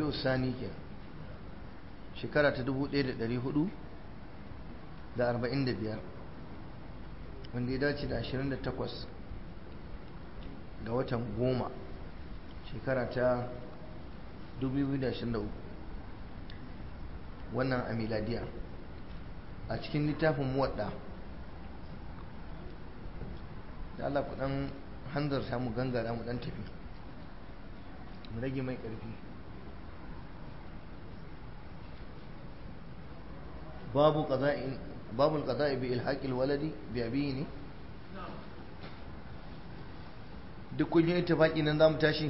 rabi'u sani ke shekara ta 1445 wanda ya dace da 28 ga watan goma shekara ta 2023 wannan a miladiya a cikin littafin muwadda da Allah ku dan hanzarta mu gangara mu dan tafi mu rage mai ƙarfi babu qada'in babu al-qada'i bi ilhaqil waladi bi abihi ne duk kun yi ittifaqi nan zamu tashi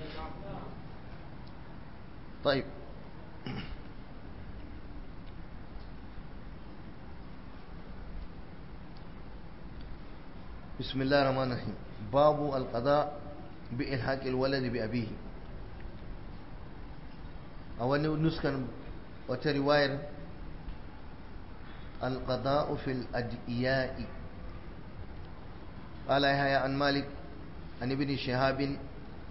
طيب بسم الله الرحمن الرحيم باب القضاء بإلحاق الولد بأبيه أو نسكن وترواية القضاء في الأدئياء قال يحيى عن مالك عن ابن شهاب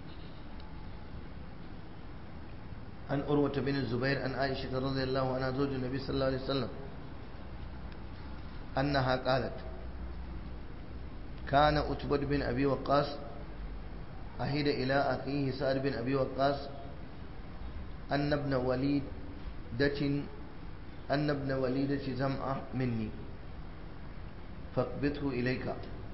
عن أروة بن الزبير عن عائشة رضي الله عنها زوج النبي صلى الله عليه وسلم أنها قالت كان أتبد بن أبي وقاص أهد إلى أخيه سعد بن أبي وقاص أن ابن وليدة أن ابن وليدة زمعة مني فاقبضه إليك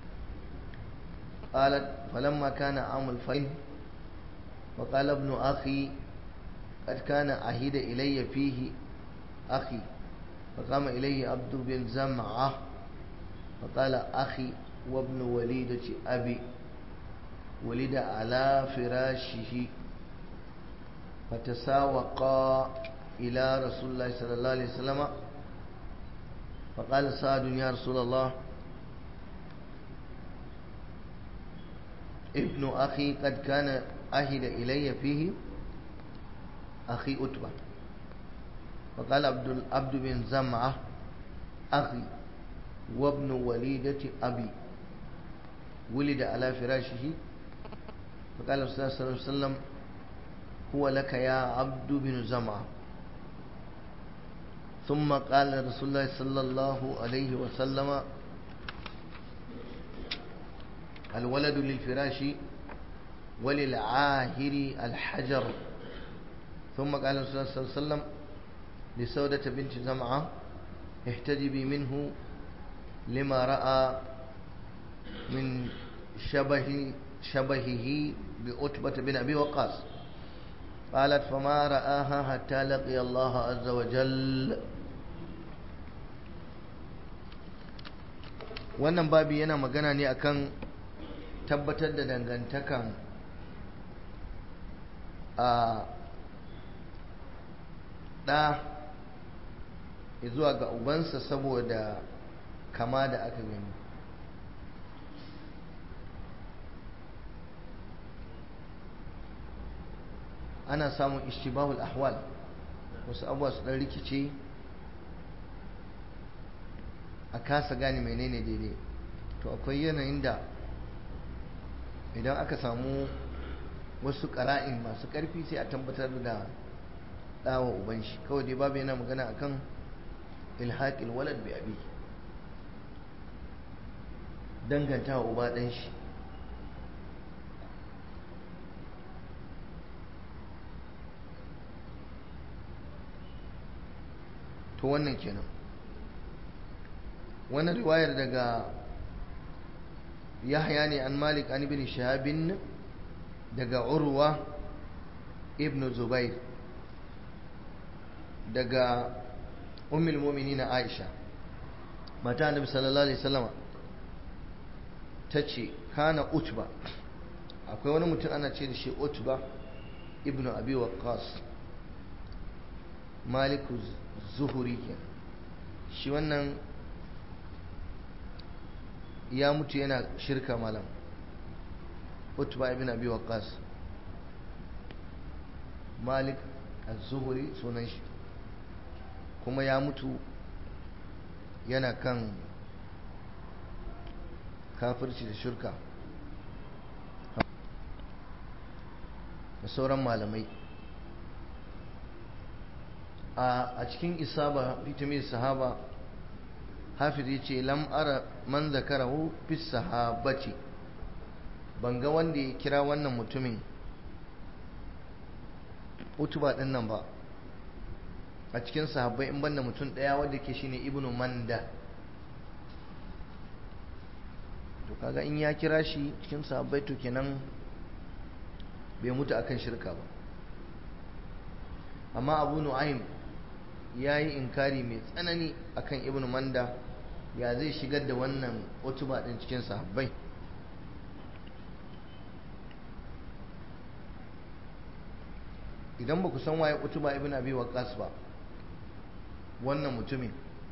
قالت فلما كان عام الفيل وقال ابن أخي قد كان عهد إلي فيه أخي فقام إليه عبد بن زمعة فقال أخي وابن وليدة أبي ولد على فراشه فتساوقا إلى رسول الله صلى الله عليه وسلم فقال سعد يا رسول الله ابن أخي قد كان عهد إلي فيه أخي أتبع فقال عبد عبد بن زمعة أخي وابن وليدة أبي ولد على فراشه فقال الرسول صلى الله عليه وسلم هو لك يا عبد بن زمعة ثم قال رسول الله صلى الله عليه وسلم الولد للفراش وللعاهر الحجر ثم قال الرسول صلى الله عليه وسلم لسودة بنت زمعة احتجبي منه لما رأى من شبه شبهه بأتبة بن أبي وقاص قالت فما رآها حتى لقي الله عز وجل wannan babi yana magana ne akan tabbatar da dangantakan a ɗa zuwa ga ubansa saboda kama da aka gani ana samun ishtibahul ahwal wasu abuwa su ɗan rikice a kasa gane menene daidai to akwai yanayin da idan aka samu wasu ƙara'in masu ƙarfi sai a tabbatar da ɗawa uban shi kawai dai babu yana magana akan ilhaƙil walad bi abi danganta wa uba ɗan shi to wannan kenan wannan riwayar daga yahya ne an malik an ibn shahabin daga urwa ibn zubair daga ummul mu'minin aisha mata annabi sallallahu alaihi wasallam tace kana utba akwai wani mutum ana ce da shi utba ibn abi waqqas maliku zuhuri ke shi wannan ya mutu yana shirka malam utba ibn abi waqqas malik az-zuhri sunan shi kuma ya mutu yana kan kafirci da shirka da sauran malamai a cikin isaba fitamin sahaba hafiz ya ce lam ara man zakarahu fi sahabati ban ga wanda ya kira wannan mutumin utuba din nan ba a cikin sahabbai in banda mutum daya wanda ke shine ibnu manda to kaga in ya kira shi cikin sahabbai to kenan bai mutu akan shirka ba amma abu nu'aym ya yi inkari mai tsanani akan ibnu manda ya zai shigar da wannan utuba din cikin sahabbai idan ba ku san waye utuba ibn abi waqqas ba wannan mutumin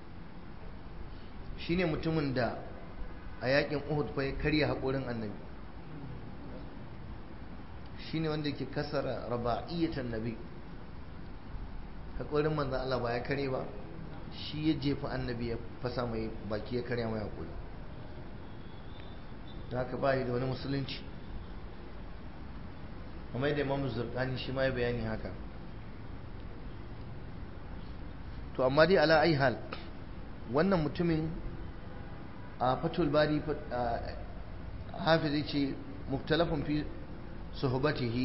shine mutumin da a yakin Uhud fa ya karya haƙorin annabi shine wanda yake kasara raba'iyyatan nabi haƙorin manzon Allah ba ya kare ba shi ya jefa annabi ya fasa mai baki ya karya mai haƙori da haka ba da wani musulunci kuma da imamu zurkani shi ma ya bayani haka to amma dai ala ai hal wannan mutumin a fatul bari hafizi ce muftalafin fi suhbatihi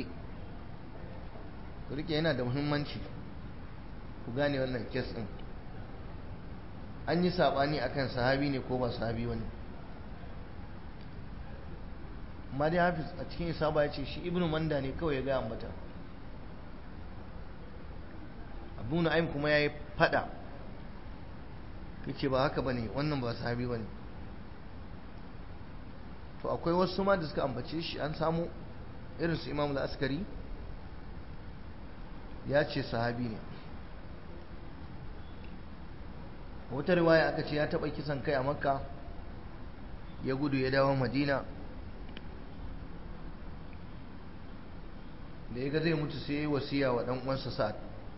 rike yana da muhimmanci ku gane wannan kes din an yi sabani akan sahabi ne ko ba sahabi wani amma dai hafiz a cikin isaba ya ce shi ibnu manda ne kawai ya gaya ambata abu na'im kuma ya yi fada ya ce ba haka ba ne wannan ba sahabi ba ne to akwai wasu ma da suka ambace shi an samu irin su imam askari ya ce sahabi ne wata riwaya aka ce ya taɓa kisan kai a makka ya gudu ya dawo madina da ya ga zai mutu sai ya yi wasiya wa ɗan uwansa sa'ad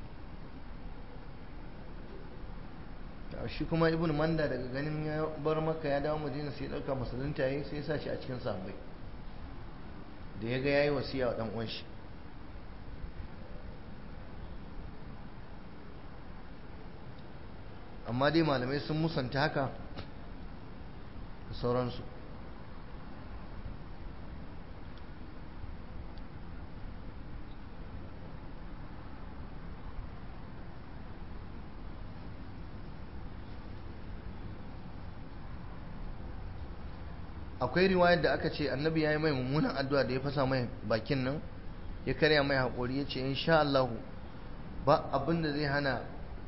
shi kuma ibn manda daga ganin ya bar maka ya dawo madina sai ya ɗauka musulunta ya yi sai ya sa shi a cikin sahabbai da ya ga ya yi wasiya wa ɗan uwan shi amma dai malamai sun musanta haka da sauransu akwai riwayar da aka ce annabi ya yi mai mummunan addu'a da ya fasa mai bakin nan ya karya mai haƙori ya ce insha Allah ba abin da zai hana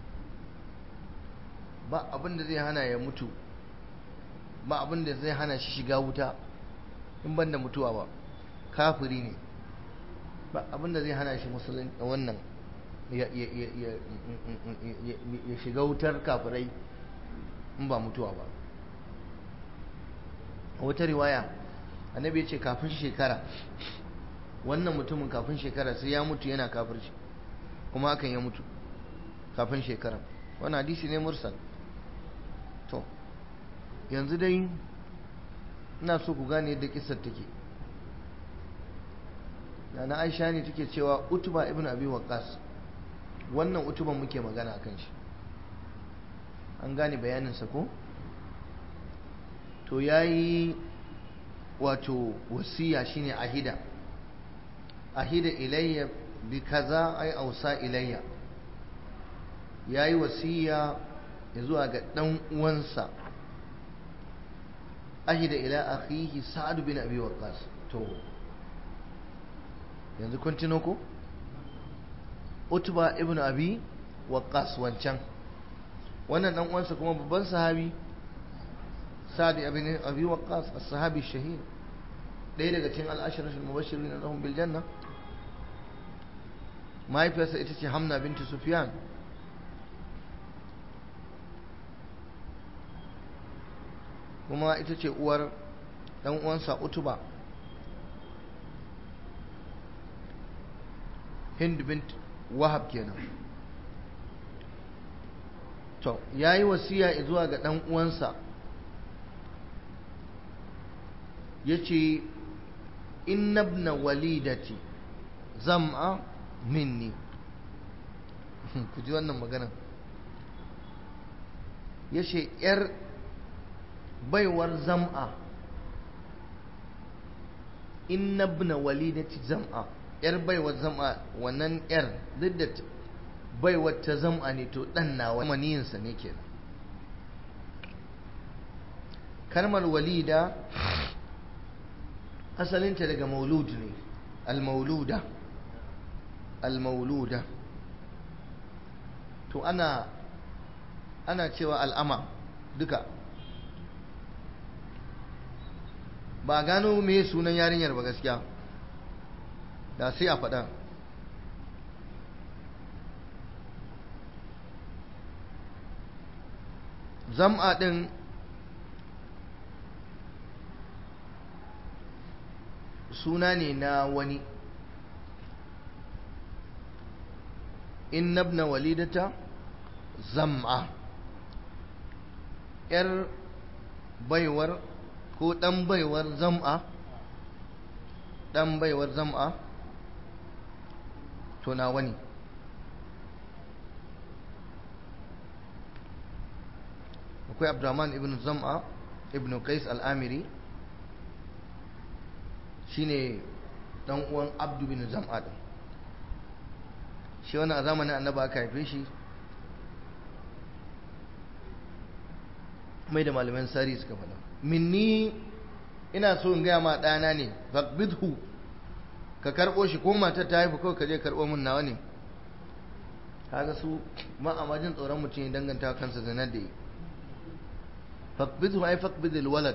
ba abin da zai hana ya mutu ba abin da zai hana shi shiga wuta in ban da mutuwa ba kafiri ne ba abin da zai hana shi musulun wannan ya shiga wutar kafirai in ba mutuwa ba a wata riwaya annabi ya ce kafin shekara wannan mutumin kafin shekara sai ya mutu yana kafirci kuma hakan ya mutu kafin shekara wani hadisi ne mursal to yanzu dai ina so ku gane yadda kisar take da na aisha ne take cewa utuba ibn abi waqas wannan utuban muke magana akan shi an gane bayaninsa ko to yayi wato wasiya shine ahida ahida ilayya bi kaza ay ausa ilayya yayi wasiya zuwa ga dan uwansa ahida ila akhihi sa'ad bin abi waqqas to yanzu kun tuno ko utba ibn abi waqqas wancan wannan dan uwansa kuma babban sahabi sa'ad ibn abi waqqas as-sahabi shahid ɗaya daga cikin al-ashraf al-mubashirin lahum bil janna mahaifiyarsa ita ce hamna binti sufyan kuma ita ce uwar dan uwansa utuba hind bint wahab kenan to yayi wasiya zuwa ga dan uwansa yace inna ibn walidati zam'a minni ku ji wannan magana ya ce ‘yar baiwar zam'a in nabna walidati zam'a ‘yar baiwar zam'a wannan ‘yar duk da baiwar ta zam'a ne to ɗan nawa maniyinsa ne ke kalmar walida asalinta daga maulud ne al-mauluda al-mauluda to ana ana cewa al'ama duka ba gano me sunan yarinyar ba gaskiya da sai a faɗa zam'a ɗin suna ne na wani in nabna walidata zam'a ‘yar baiwar ko ɗan baiwar zam'a ɗan baiwar zam'a to na wani akwai abdurrahman ibn zam'a ibn qais al'amiri shine dan uwan abdu bin zam'a din shi wannan a zamanin annaba aka haife shi mai da malaman sari suka faɗa minni ina so in gaya ma ɗana ne faqbidhu ka karɓo shi ko matar ta haifu kawai ka je karɓo min nawa ne kaga su ma a majin tsoron mutum ya danganta kansa zanar da yi faqbidhu ay faqbidil walad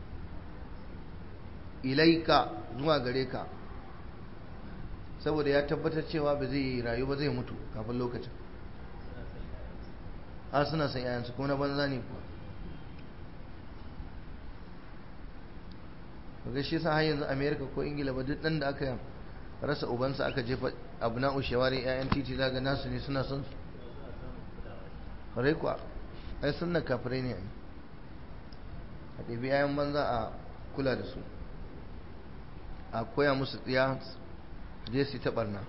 ilaika zuwa gare ka saboda ya tabbatar cewa ba zai rayu ba zai mutu kafin lokacin a suna san yayansu kuma na banza ne kuwa ga shi sa har yanzu america ko ingila ba duk dan da aka rasa ubansa aka jefa abu na ushewari yayan titi zaga nasu ne suna son su kare kuwa ai sunna kafirai ne a ɗabi yayan banza a kula da su a koya musu tsiya je su ta barna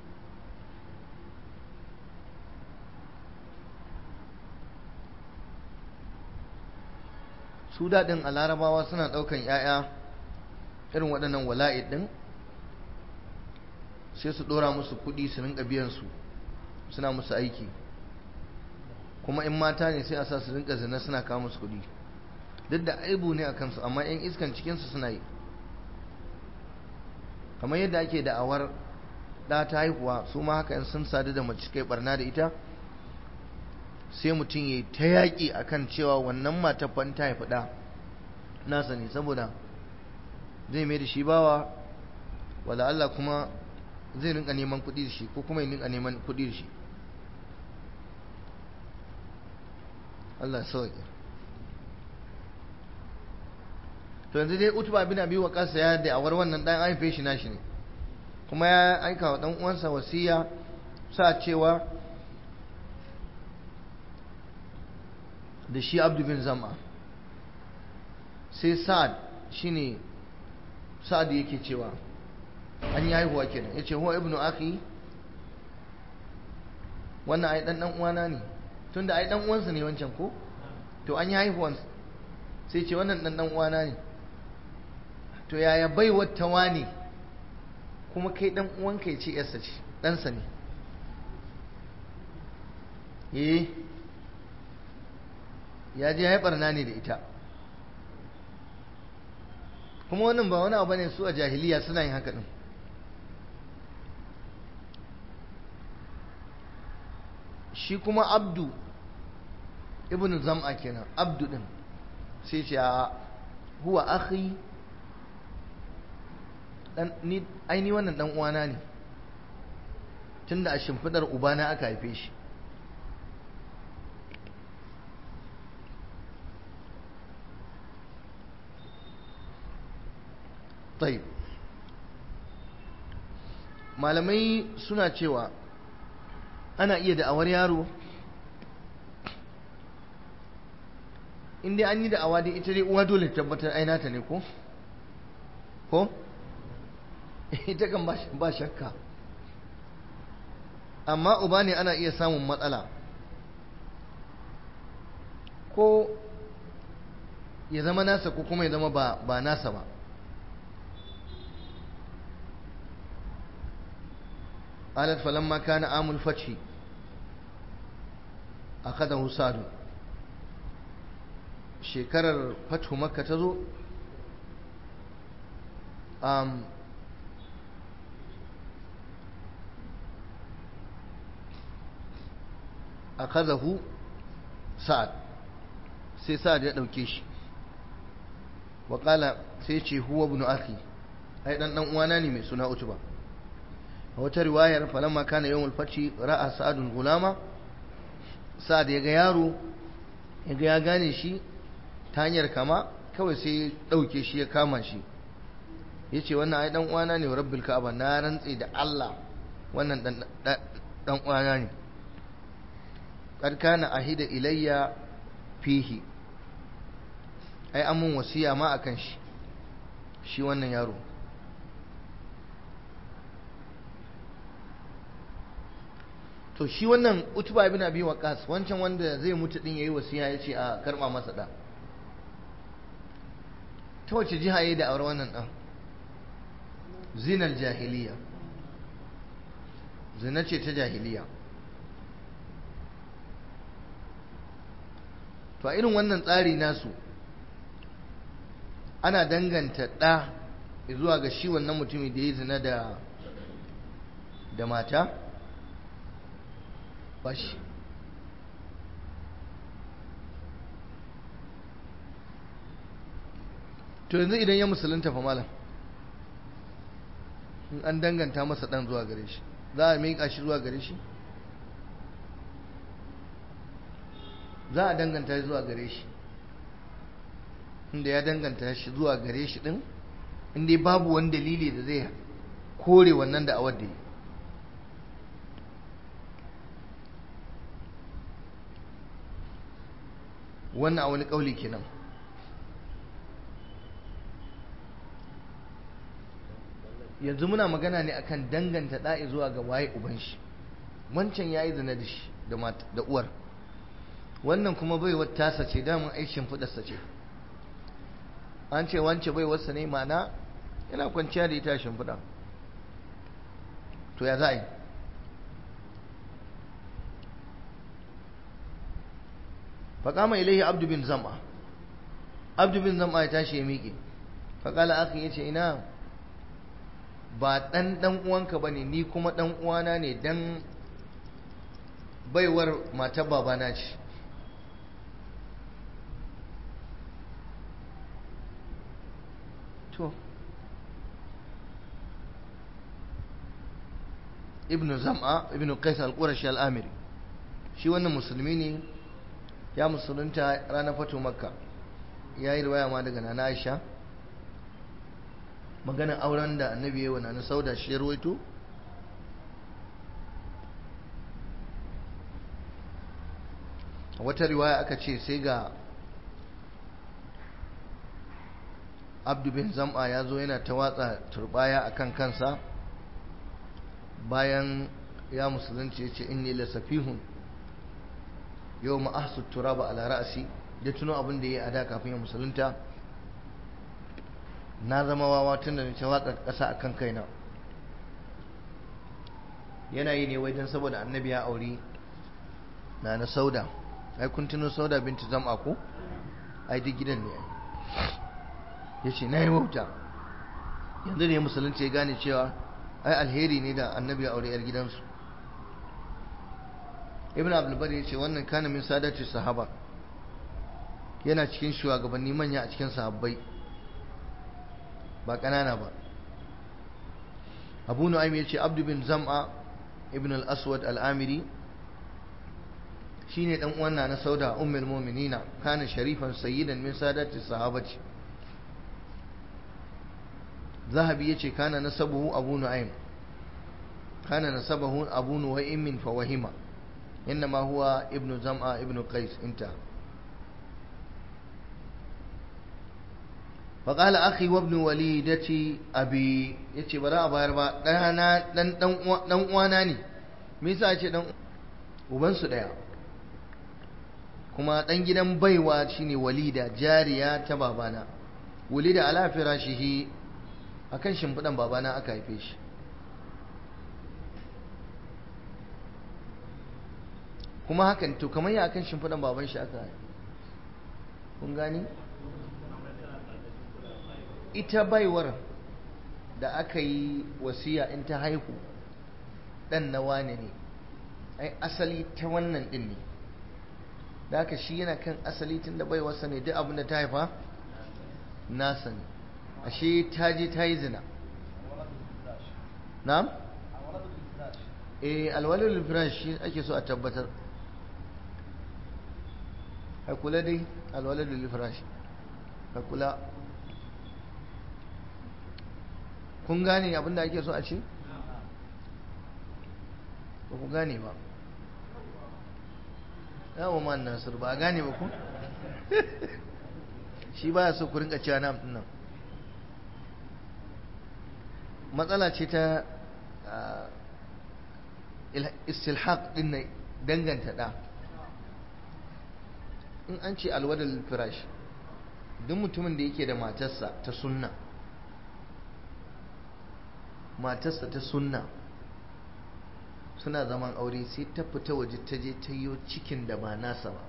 su daɗin a larabawa suna ɗaukan 'ya'ya irin waɗannan wala'id ɗin sai su ɗora musu kuɗi su rinka biyan su suna musu aiki kuma in mata ne sai a sa su rinka zina suna kawo musu kuɗi duk da aibu ne a kansu amma 'yan iskan cikinsu suna yi kamar yadda ake da'awar da ta haihuwa su ma haka in sun sadu da mace kai barna da ita sai mutum ya ta yaƙi akan cewa wannan mata fan ta haifi ɗa nasa ne saboda zai mai da shi bawa wala Allah kuma zai rinka neman kuɗi da shi ko kuma ya rinka neman kuɗi da shi Allah sauƙi to yanzu dai utuba bin abi waqas ya da awar wannan dan haife shi nashi ne kuma ya aika wa dan uwansa wasiya sa cewa da shi abdu bin zama sai sa'ad shine sa'ad yake cewa an yi haihuwa kenan yace huwa ibnu akhi wannan ai dan dan uwana ne tunda ai dan uwansa ne wancan ko to an yi haihuwan sai ce wannan dan dan uwana ne to yaya bai wata wani kuma kai dan uwanka ya ce yarsa ce ɗansa ne eh ya je haifar na ne da ita kuma wannan ba wani abu ne su a jahiliya suna yin haka din shi kuma abdu ibn zam'a kenan abdu din sai ce a huwa akhi dan ni aini wannan dan uwana ne tunda a shimfidar ubana aka haife shi طيب malamai suna cewa ana iya da'awar yaro in dai an yi da'awa dai ita dai uwa dole tabbatar ainata ne ko ko ita kan ba shakka amma uba ne ana iya samun matsala ko ya zama nasa ko kuma ya zama ba, ba nasa ba alat falamma kana amul fathi akadahu sadu shekarar fathu makka ta zo um, akadahu sa'ad sai sa'ad ya ɗauke shi waƙala sai ce huwa ibn akhi ai dan dan uwana ne mai suna utuba a wata riwayar falamma kana yawmul fathi ra'a sa'adun gulama sa'ad ya ga yaro ya ga ya gane shi ta hanyar kama kawai sai ɗauke shi ya kama shi ya ce wannan ai dan uwana ne rabbil ka'aba na rantse da Allah wannan dan uwana ne qad kana ahida ilayya fihi ai an mun wasiya ma akan shi shi wannan yaro to shi wannan utuba ibn abi waqas wancan wanda zai mutu din yayi wasiya yace a karba masa da ta wace jiha yayi da aure wannan dan zinal jahiliya zina ce ta jahiliya to a irin wannan tsari nasu ana danganta ɗa zuwa ga shi wannan mutumin da ya zina da da mata ba shi to yanzu idan ya musulunta fa malam in an danganta masa ɗan zuwa gare shi za a miƙa shi zuwa gare shi za a danganta zuwa gare shi inda ya danganta shi zuwa gare shi din inda babu wani dalili da zai kore wannan da awar da yi wannan a wani kauli kenan yanzu muna magana ne akan danganta da'i zuwa ga waye uban shi wancan yayi zina da shi da uwar wannan kuma bai wata tasa ce damun aikin fudarsa ce an ce wance bai wasa ne mana yana kwanciya da ita shimfiɗa to ya za a yi faƙama ilaihi abdu bin zama abdu bin zama ya tashi ya miƙe faƙala aka ya ce ina ba ɗan ɗan uwanka ba ne ni kuma ɗan uwana ne dan baiwar matar babana ce to ibn zam'a ibn qais al-qurashi al-amiri shi wannan musulmi ne ya musulunta ranar fatu makka ya yi riwaya ma daga nana aisha maganin auren da annabi ya yi wa nana sauda shi ya ruwaito wata riwaya aka ce sai ga abdu bin zam'a ya zo yana ta watsa turbaya a kan kansa bayan ya musulunci ya ce inni la safihun yau ma'asu turaba ala ra'asi da tuno abin da ya yi a da kafin ya musulunta na zama wawa tun da na ce watsa ƙasa a kan kaina yana yi ne wai don saboda annabi ya auri na na sauda ai kun tuno sauda binti zam'a ko ai duk gidan ne ya ce na yi wauta yanzu ne musulunci ya gane cewa ai alheri ne da annabi ya aure yar gidansu ibn abdulbar ya ce wannan kana min sadati sahaba yana cikin shugabanni manya a cikin sahabbai ba ƙanana ba abu nu'aym ya ce abdu bin zam'a ibn al-aswad al-amiri shine dan uwan na sauda ummul mu'minina kana sharifan sayyidan min sadati sahabati zahabi yace kana nasabuhu abu nu'aym kana nasabahu abu nu'aym fa wahima انما هو ابن زمعه ابن قيس انتهى فقال اخي وابن وليدتي ابي yace bara a bayar ba dana dan dan uwana ne me yasa ce dan ubansu daya kuma dan gidan baiwa shine walida jariya ta babana walida ala firashihi akan shimfidan babana aka haife shi kuma hakan to kamar ya akan shimfidan baban shi aka haife kun gani ita baiwar da aka yi wasiya in ta haihu dan na wane ne ai asali ta wannan din ne da haka shi yana kan asali tun da baiwarsa ne duk abin da ta haifa nasa ne ashe ta je ta yi zina na'am eh alwalul firash shi ake so a tabbatar ka kula dai alwalul firash ka kula kun gane abin da ake so a ce ba ku gane ba yawon man nasir ba a gane ba ku shi ba so ku rinka cewa nam nan matsala ce ta istilhaq din na danganta da in an ce alwadal firash duk mutumin da yake da matarsa ta sunna matarsa ta sunna suna zaman aure sai ta fita waje ta je ta yi cikin da ba nasa ba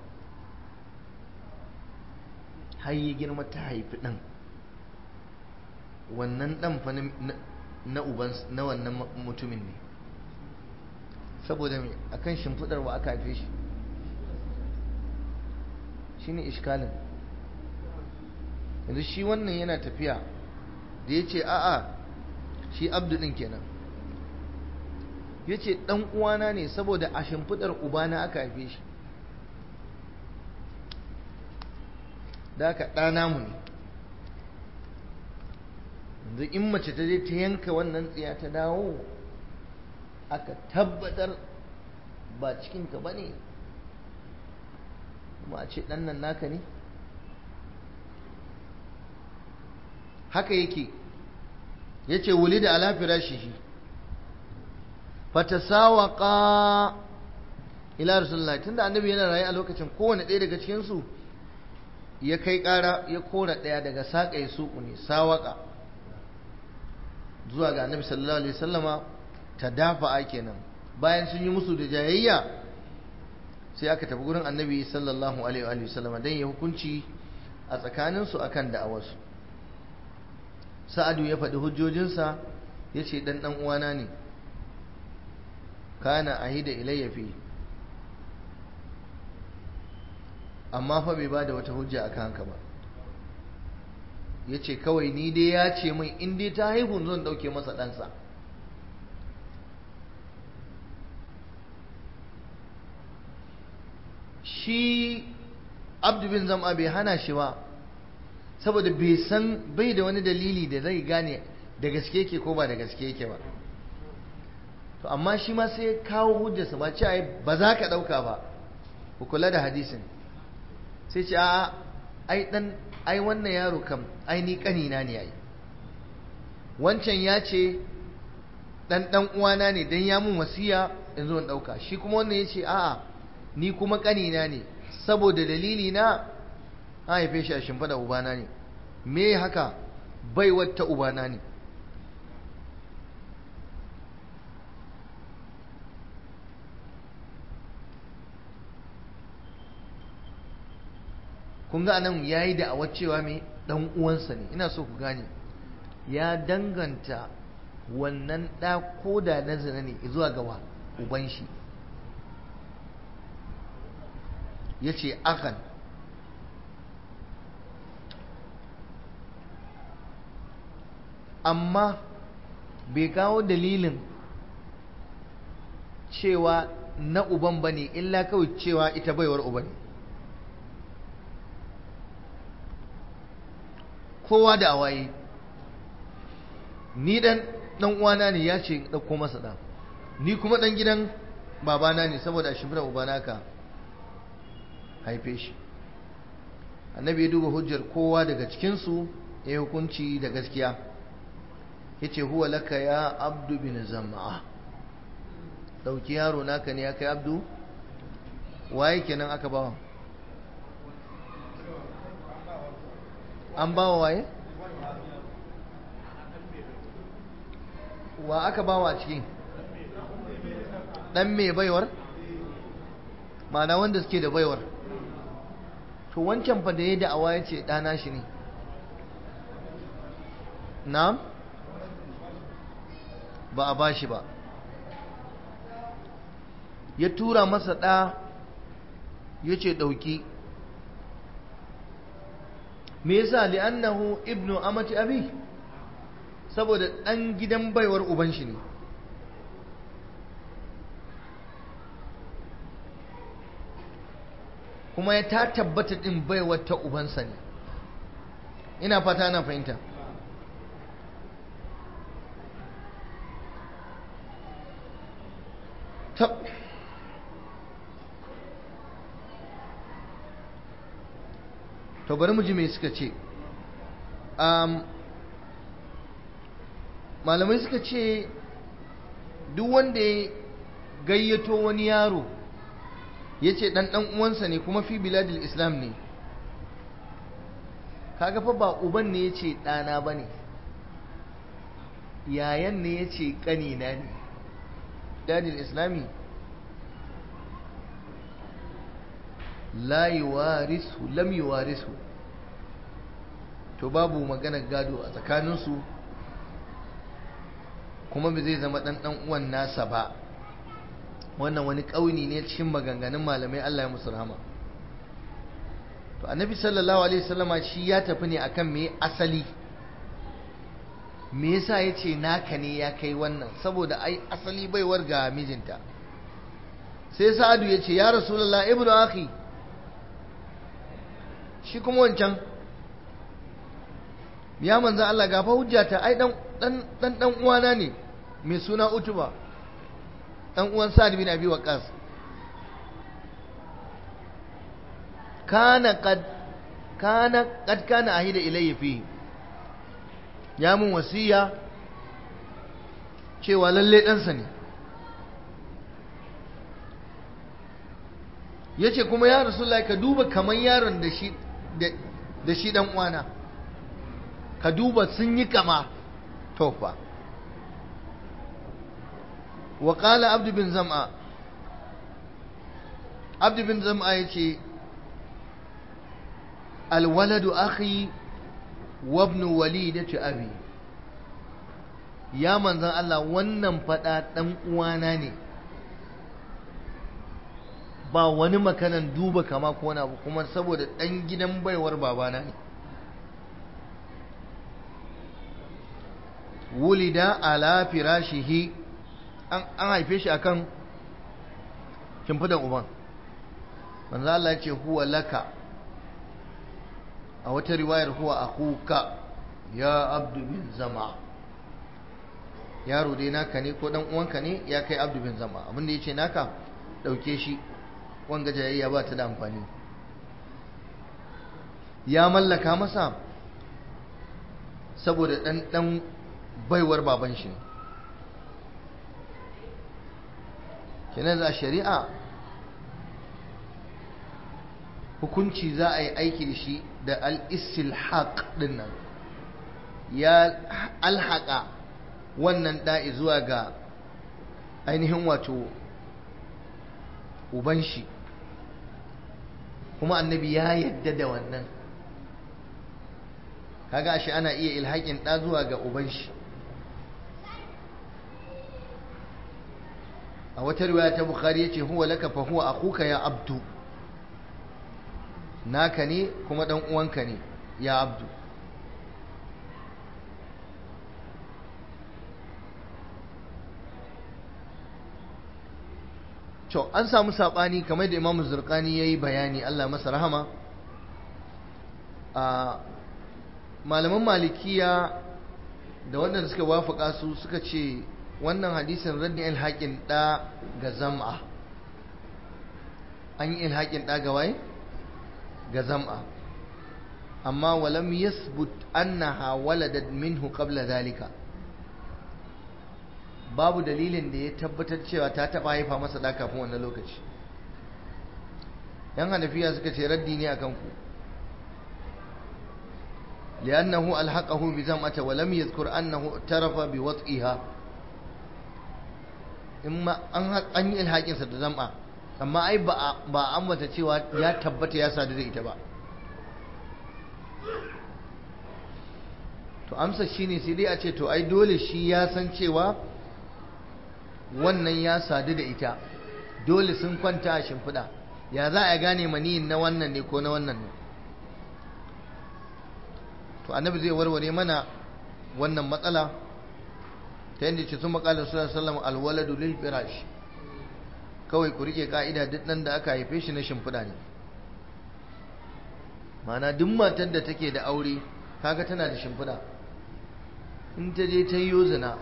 har yi girma ta haifi ɗan wannan ɗan fa na uban na wannan mutumin ne saboda mai akan shimfiɗar wa aka haife shi shine iskalin yanzu shi wannan yana tafiya da ya ce a'a shi abdu ɗin kenan ya ce ɗan uwana ne saboda a shimfiɗar ubana aka haife shi da aka ɗana mu ne yanzu in mace ta je ta yanka wannan tsiya ta dawo aka tabbatar ba cikinka ba ne kuma a ce ɗan nan naka ne haka yake ya ce wuli da alafira shi fatasawaka ila rasulullahi tunda annabi yana raye a lokacin kowane ɗaya daga cikinsu ya kai ƙara ya kora ɗaya daga saƙa ya suƙu ne sawaka zuwa ga annabi sallallahu alaihi wasallama ta dafa a kenan bayan sun yi musu da jayayya sai aka tafi gurin annabi sallallahu alaihi wasallama don ya hukunci a tsakaninsu akan da'awarsu sa'adu ya faɗi hujjojinsa ya ce ɗan ɗan uwana ne kana ahida ilayya fi amma fa bai ba da wata hujja a kanka ba ya ce kawai ni dai ya ce min in dai ta haihu zan ɗauke masa ɗansa shi abdu bin zama bai hana shi ba saboda bai san bai da wani dalili da zai gane da gaske yake ko ba da gaske yake ba to amma shi ma sai kawo hujjarsa ba ce ba za ka ɗauka ba ku kula da hadisin sai ce a ai dan ai wannan yaro kam ai ni kanina ne ai wancan ya ce dan dan uwana ne dan ya mun wasiya in zo in ɗauka shi kuma wannan ya ce a'a ni kuma kanina ne saboda dalili na an haife shi a shimfiɗa ubana ne me haka bai wata ubana ne kun ga anan ya yi da'awar cewa mai ɗan uwansa ne ina so ku gane ya danganta wannan ɗa ko da na zina ne zuwa gawa uban shi ya ce akan amma bai kawo dalilin cewa na uban ba ne illa kawai cewa ita baiwar uba ne kowa da awaye ni dan dan uwana ne ya ce ɗauko masa ɗan ni kuma ɗan gidan babana ne saboda shi mura ubana ka haife shi annabi ya duba hujjar kowa daga cikinsu ya yi hukunci da gaskiya ya ce huwa laka ya abdu bin zama'a ɗauki yaro naka ne ya kai abdu waye kenan aka bawa an bawa waye wa aka bawa a ciki ɗan mai baiwar ma'ana wanda suke da baiwar to wancan fa da ya da'awa ya ce ɗana shi ne na ba a ba shi ba ya tura masa ɗa ya ce ɗauki me yasa li'annahu ibnu amati abi saboda ɗan gidan baiwar uban shi ne kuma ya ta tabbata ɗin baiwar ta ubansa ne ina fata na fahimta tab to bari mu ji me suka ce malamai suka ce duk wanda ya gayyato wani yaro ya ce ɗan ɗan uwansa ne kuma fi biladil islam ne kaga fa ba uban ne ya ce ɗana ba ne yayan ne ya ce ƙanina ne biladil islami la yuwarisu lam yuwarisu to babu maganar gado a tsakaninsu kuma ba zai zama ɗan ɗan uwan nasa ba wannan wani ƙauni ne cikin maganganun malamai Allah ya musu rahama to annabi sallallahu alaihi wasallama shi ya tafi ne akan me asali me yasa yace naka ne ya kai wannan saboda ai asali baiwar ga mijinta sai sa'adu yace ya rasulullah ibnu akhi shi kuma wancan ya manzo Allah gafa hujjata ai dan dan dan dan uwana ne mai suna utuba dan uwan Sa'ad bin Abi Waqqas kana qad kana qad kana ahida ilayya fi ya mun wasiya cewa lalle ɗansa ne yace kuma ya rasulullahi ka duba kaman yaron da shi da shi dan uwana ka duba sun yi kama tofa وقال عبد بن زمعة عبد بن زمعة يتي الولد أخي وابن وليدة أبي يا من ذا الله wannan fada dan uwana ne ba wani makanan duba kama ko wani abu kuma saboda dan gidan baiwar babana ne wulida ala firashihi an haife shi akan shimfidan uban manzo Allah ya ce huwa laka a wata riwayar huwa akuka ya abdu bin zama yaro dai naka ne ko dan uwanka ne ya kai abdu bin zama abinda yace naka dauke shi wanga jayayya ba ta da amfani ya mallaka masa saboda dan dan baiwar baban shi ne kenan za shari'a hukunci za a yi aiki da shi da al-istilhaq din nan ya alhaƙa wannan da'i zuwa ga ainihin wato uban shi kuma annabi ya yadda da wannan kaga ashe ana iya ilhaƙin ɗa zuwa ga uban shi a wata riwaya ta bukhari yace huwa laka fa huwa akuka ya abdu naka ne kuma dan uwanka ne ya abdu to an samu sabani kamar da imamu zurqani yayi bayani Allah masa rahama a malaman malikiya da waɗanda suka wafaka su suka ce wannan hadisin raddin ilhaƙin ɗa ga zam'a an yi ilhaƙin ɗa ga waye ga zam'a amma walam yasbut annaha waladat minhu qabla zalika babu dalilin da ya tabbatar cewa ta taba haifa masa da kafin wannan lokaci yan hanafiya suka ce raddi ne akan ku li'annahu alhaqahu bi zam'ata wa lam yadhkur annahu tarafa bi wat'iha imma an an yi ilhakin sa da zam'a amma ai ba ba ambata cewa ya tabbata ya sadu da ita ba to amsa shine sai dai a ce to ai dole shi ya san cewa wannan ya sadu da ita dole sun kwanta a shimfiɗa ya za a gane maniyin na wannan ne ko na wannan ne to annabi zai warware mana wannan matsala ta yadda ce sun makalar suna sallama alwaladu lil firash kawai ku rike ka'ida duk nan da aka haife shi na shimfiɗa ne ma'ana duk matar da take da aure kaga tana da shimfiɗa in ta je ta yi zina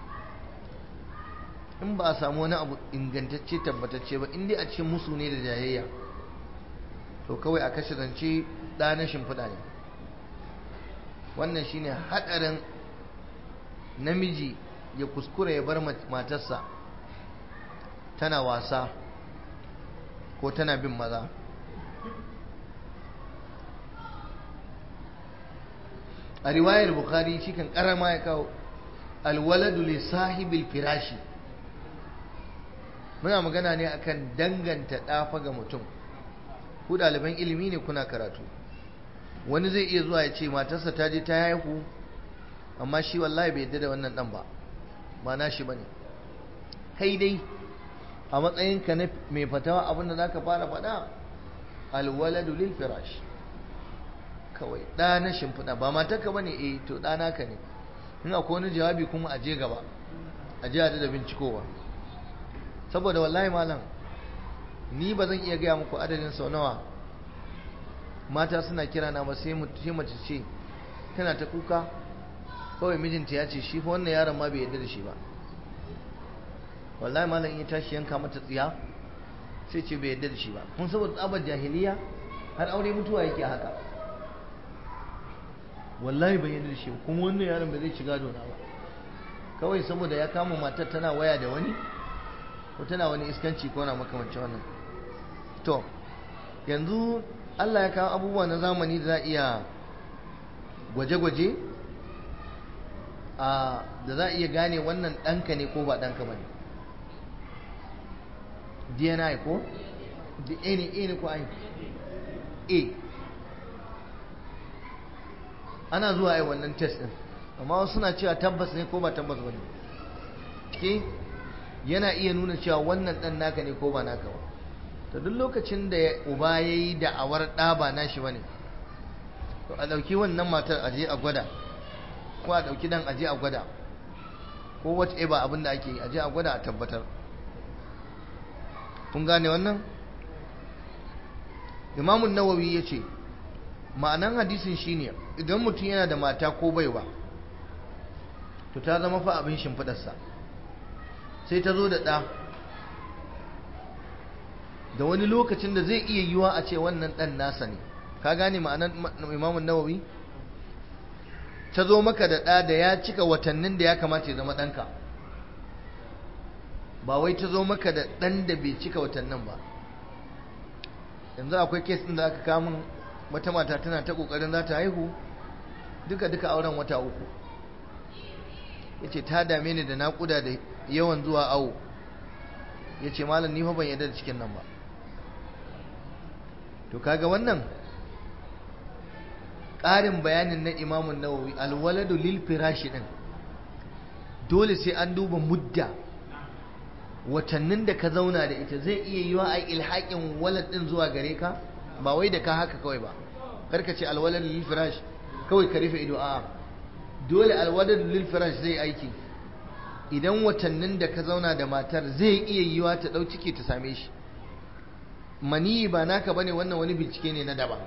in ba a samu wani abu ingantacce tabbatacce ba in dai a cikin musu ne da jayayya to kawai a kashe zance ɗa na shimfiɗa ne wannan shine haɗarin namiji ya kuskura ya bar matarsa tana wasa ko tana bin maza a riwayar bukhari shi kan karama ya kawo alwaladu li sahibil firashi muna magana ne akan danganta ɗafa ga mutum ku ɗaliban ilimi ne kuna karatu wani zai iya zuwa ya ce matarsa ta je ta haihu amma shi wallahi bai yadda da wannan ɗan ba ba na shi bane kai dai a matsayinka na mai fatawa abinda za ka fara faɗa alwaladu lil firash kawai ɗa na shimfiɗa ba matarka bane eh to ɗa naka ne in akwai wani jawabi kuma a je gaba a je da bincikowa saboda wallahi malam ni ba zan iya gaya muku adadin sau nawa mata suna kira na ba sai mace ce tana ta kuka kawai mijinta ya ce shi fa wannan yaron ma bai yarda da shi ba wallahi malam ya tashi yanka mata tsiya sai ce bai yarda da shi ba kun saboda tsabar jahiliya har aure mutuwa yake haka wallahi bai yarda da shi kuma wannan yaron bai zai shiga dona ba kawai saboda ya kama matar tana waya da wani ko tana wani iskanci ko na makamancin wannan to yanzu Allah ya kawo abubuwa na zamani da za a iya gwaje-gwaje da za a iya gane wannan ɗanka ne ko ba ɗanka ba ne dni ko a ne a ne ko ai a ana zuwa yi wannan test ɗin amma wasu suna cewa tabbas ne ko ba tabbas ba ne ke yana iya nuna cewa wannan ɗan naka ne ko ba naka ba to duk lokacin da uba ya yi da'awar ɗa ba nashi ba ne to a ɗauki wannan matar aje a gwada ko a ɗauki dan aje a gwada ko whatever abin da ake yi aje a gwada a tabbatar kun gane wannan imamun nawawi ya ce ma'anan hadisin shine idan mutum yana da mata ko baiwa to ta zama fa abin shimfiɗarsa sai ta zo da ɗa da wani lokacin da zai iya yiwa a ce wannan ɗan nasa ne ka gane ma'anan imamun nawawi ta zo maka da ɗa da ya cika watannin da ya kamata ya zama ɗanka ba wai ta zo maka da ɗan da bai cika watannin ba yanzu akwai kes ɗin da aka kamun wata mata tana ta ƙoƙarin za ta haihu duka duka auren wata uku ya ce ta dame ni da naƙuda da yawan zuwa awo ya ce malam ni fa ban yarda da cikin nan ba to kaga wannan ƙarin bayanin na imamun nawawi alwaladu lil firashi din dole sai an duba mudda watannin da ka zauna da ita zai iya yiwa a ilhaƙin walad din zuwa gare ka ba wai da ka haka kawai ba karka ce alwaladu lil firash kawai ka rufe ido a dole alwaladu lil firash zai aiki idan watannin da ka zauna da matar zai iya yiwa ta ɗau ciki ta same shi maniyi ba naka bane wannan wani bincike ne na daban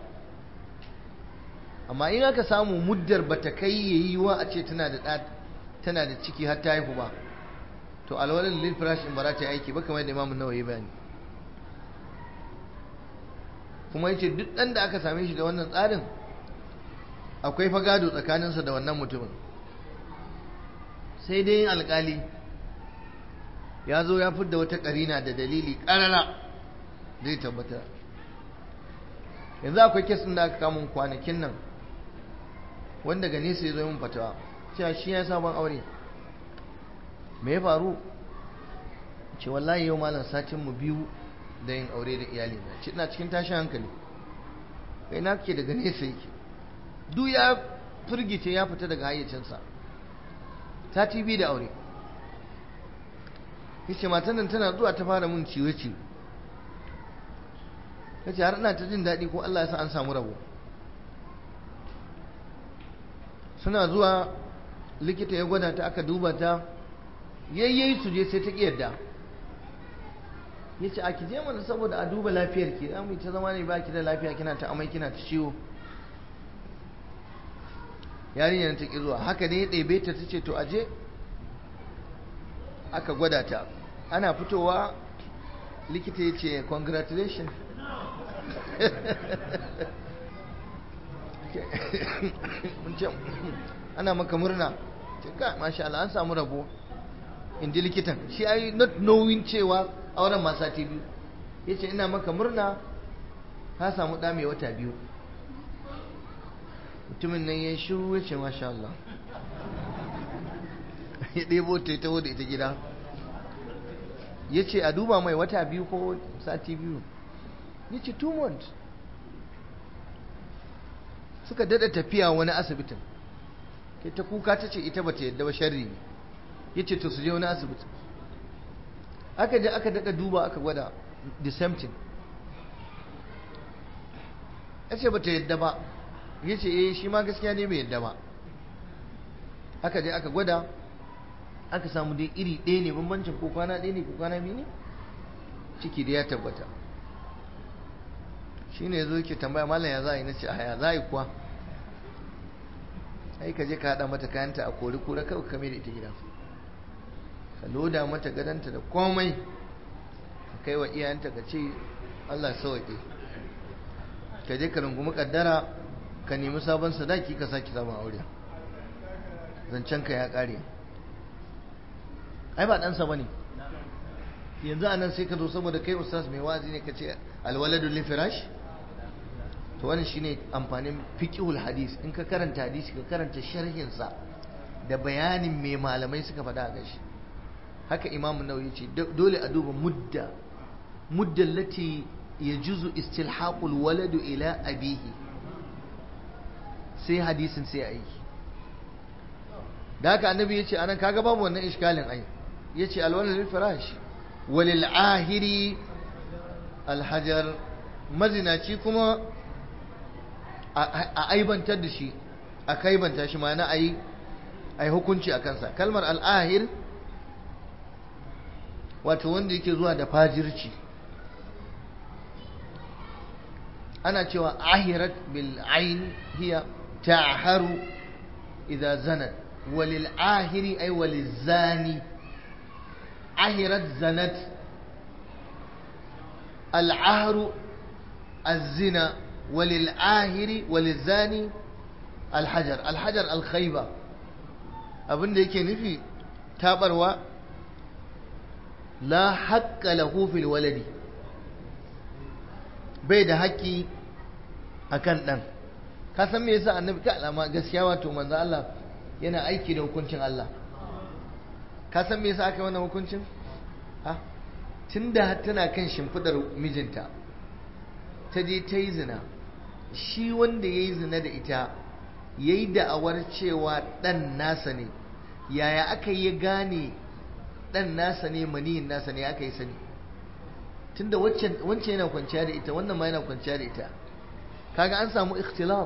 amma in aka samu muddar bata kai yayi wa a ce tana da tana da ciki har ta haihu ba to alwalin lil firash in bara ta aiki ba kamar da imamu nawawi bayani kuma yace duk dan da aka same shi da wannan tsarin akwai fagado tsakaninsa da wannan mutumin sai dai alkali ya zo ya fidda wata karina da dalili karara zai tabbatar yanzu akwai kesin da aka kamun kwanakin nan wanda ga nesa ya zo yin fatawa cewa shi ya sabon aure me ya faru ce wallahi yau malam satin mu biyu da yin aure da iyali na ce ina cikin tashin hankali kai na ke daga nesa yake duk ya firgice ya fita daga hayyacinsa sati biyu da aure yace matan nan tana zuwa ta fara mun ciwe-ciwe yace har ina ta jin daɗi ko Allah ya sa an samu rabo suna zuwa likita ya gwada ta aka duba ta yayyayi su je sai ta ƙi yadda ya ce a ki je mana saboda a duba lafiyar ki za mu ta zama ne ba ki da lafiya kina ta amai kina ta ciwo yarinyar ta ƙi zuwa haka ne ya ɗebe ta ta ce to aje aka gwada ta ana fitowa likita ya ce congratulations ana maka murna ka masha Allah an samu rabo in ji likitan shi ai not knowing cewa auren ma sati biyu ya ce ina maka murna ka samu ɗa mai wata biyu mutumin nan ya shiru ya ce masha Allah ya ɗebo ta ta da ita gida ya ce a duba mai wata biyu ko sati biyu ya ce two months suka dada tafiya wani asibitin ke ta kuka ta ce ita ba ta yadda ba sharri ne ya ce to su je wani asibitin aka je aka dada duba aka gwada the same thing ya ce ba ta yadda ba ya ce eh shi ma gaskiya ne bai yadda ba aka je aka gwada aka samu dai iri ɗaya ne bambancin ko kwana ɗaya ne ko kwana biyu ne ciki da ya tabbata shi ne zo yake tambaya malam ya za a yi na ce a ya za a yi kuwa ai ka je ka haɗa mata kayanta a kori kura kawai kame da ita gida ka loda mata gadanta da komai ka kai wa iyayenta ka ce Allah sauƙi ka je ka rungumi kaddara ka nemi sabon sadaki ka sake zama aure zancen ka ya ƙare ai ba ɗansa ba ne yanzu a nan sai ka zo saboda kai ustaz mai wazi ne ka ce alwaladu lil firash to wannan shine amfanin fiqhul hadis in ka karanta hadisi ka karanta sharhin sa da bayanin me malamai suka faɗa a gashi haka imam nawawi ce dole a duba mudda mudda lati yajuzu istilhaqul waladu ila abihi sai hadisin sai aiki da haka annabi yace anan kaga babu wannan iskalin ai yace alwaladu lil firash walil ahiri alhajar mazinaci kuma a aibantar da shi a kaibanta shi ma'ana a yi hukunci a kansa kalmar al'ahir wato wanda yake zuwa da fajirci ana cewa ahirat bil ain hiya ta'haru idza zanat walil ahiri ay walil zani ahirat zanat العهر الزنا وللآهر وللزاني الحجر الحجر الخيبة abin da yake nufi tabarwa la haƙƙa lahu fil waladi bai da haƙƙi akan ɗan ka san me yasa annabi ka alama gaskiya wato manzo Allah yana aiki da hukuncin Allah ka san me yasa aka yi wannan hukuncin ha tun da tana kan shimfidar mijinta ta je ta yi zina shi wanda ya yi zina da ita ya yi da'awar cewa ɗan nasa ne yaya aka yi gane ɗan nasa ne maniyin nasa ne aka yi sani tun da wancan yana kwanciya da ita wannan ma yana kwanciya da ita kaga an samu ikhtilaf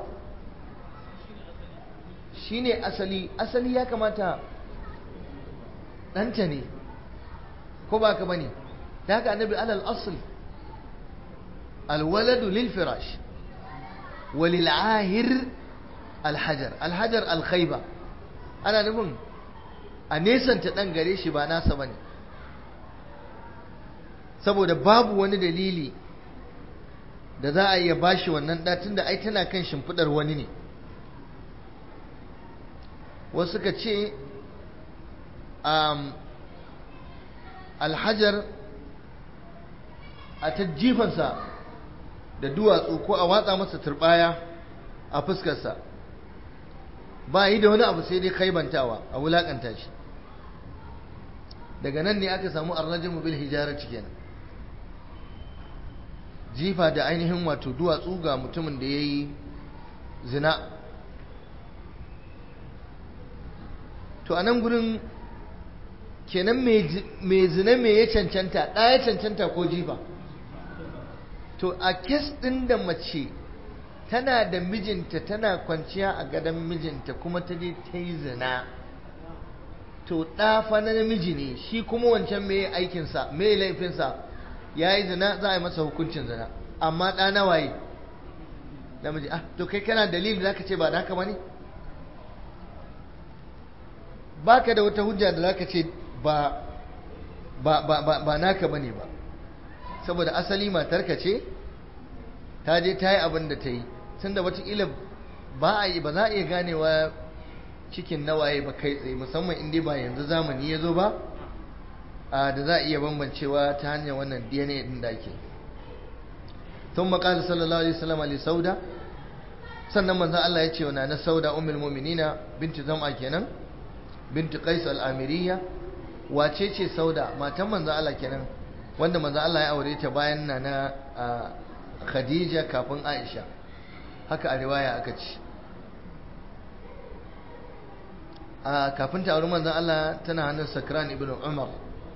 shi ne asali asali ya kamata ɗanta ne ko ba ka ba ne da haka annabi alal asl alwaladu lil firash walil ahir alhajar alhajar alkhaiba ana nufin a nesanta dan gare shi ba nasa bane saboda babu wani dalili da za a iya bashi wannan da tunda ai tana kan shimfidar wani ne wasu suka ce alhajar a ta jifansa da duwatsu ko a watsa masa turbaya a fuskarsa ba yi da wani abu sai dai kaibantawa a wulakanta shi daga nan ne aka samu arrajin bil hijarar kenan jifa da ainihin wato duwatsu ga mutumin da ya yi zina to a nan gurin kenan mai zina mai ya cancanta ɗaya cancanta ko jifa to a kes ɗin da mace tana da mijinta tana kwanciya a gadon mijinta kuma ta je ta yi zina to ɗafa na namiji ne shi kuma wancan mai aikinsa mai laifinsa ya yi zina za a yi masa hukuncin zina amma ɗa na waye namiji ah to kai kana dalilin da ka ce ba da haka ba ne ba ka da wata hujja da za ka ce ba ba ba ba ba naka bane ba saboda asali matarka ce ta je ta yi abin da ta yi tunda wataƙila ba a yi ba za a iya ganewa cikin nawaye ba kai tsaye musamman inda ba yanzu zamani ya zo ba da za a iya bambancewa ta hanyar wannan dna din da ake tun maƙasa sallallahu alaihi wasallam ali sauda sannan manzon Allah ya ce wa na sauda ummul mu'minina binti zam'a kenan binti qais al-amiriyya wace ce sauda matan manzon Allah kenan wanda manzon Allah ya aure ta bayan na na Khadija kafin Aisha haka a riwaya aka ce a kafin ta auri manzon Allah tana hannun Sakran ibn Umar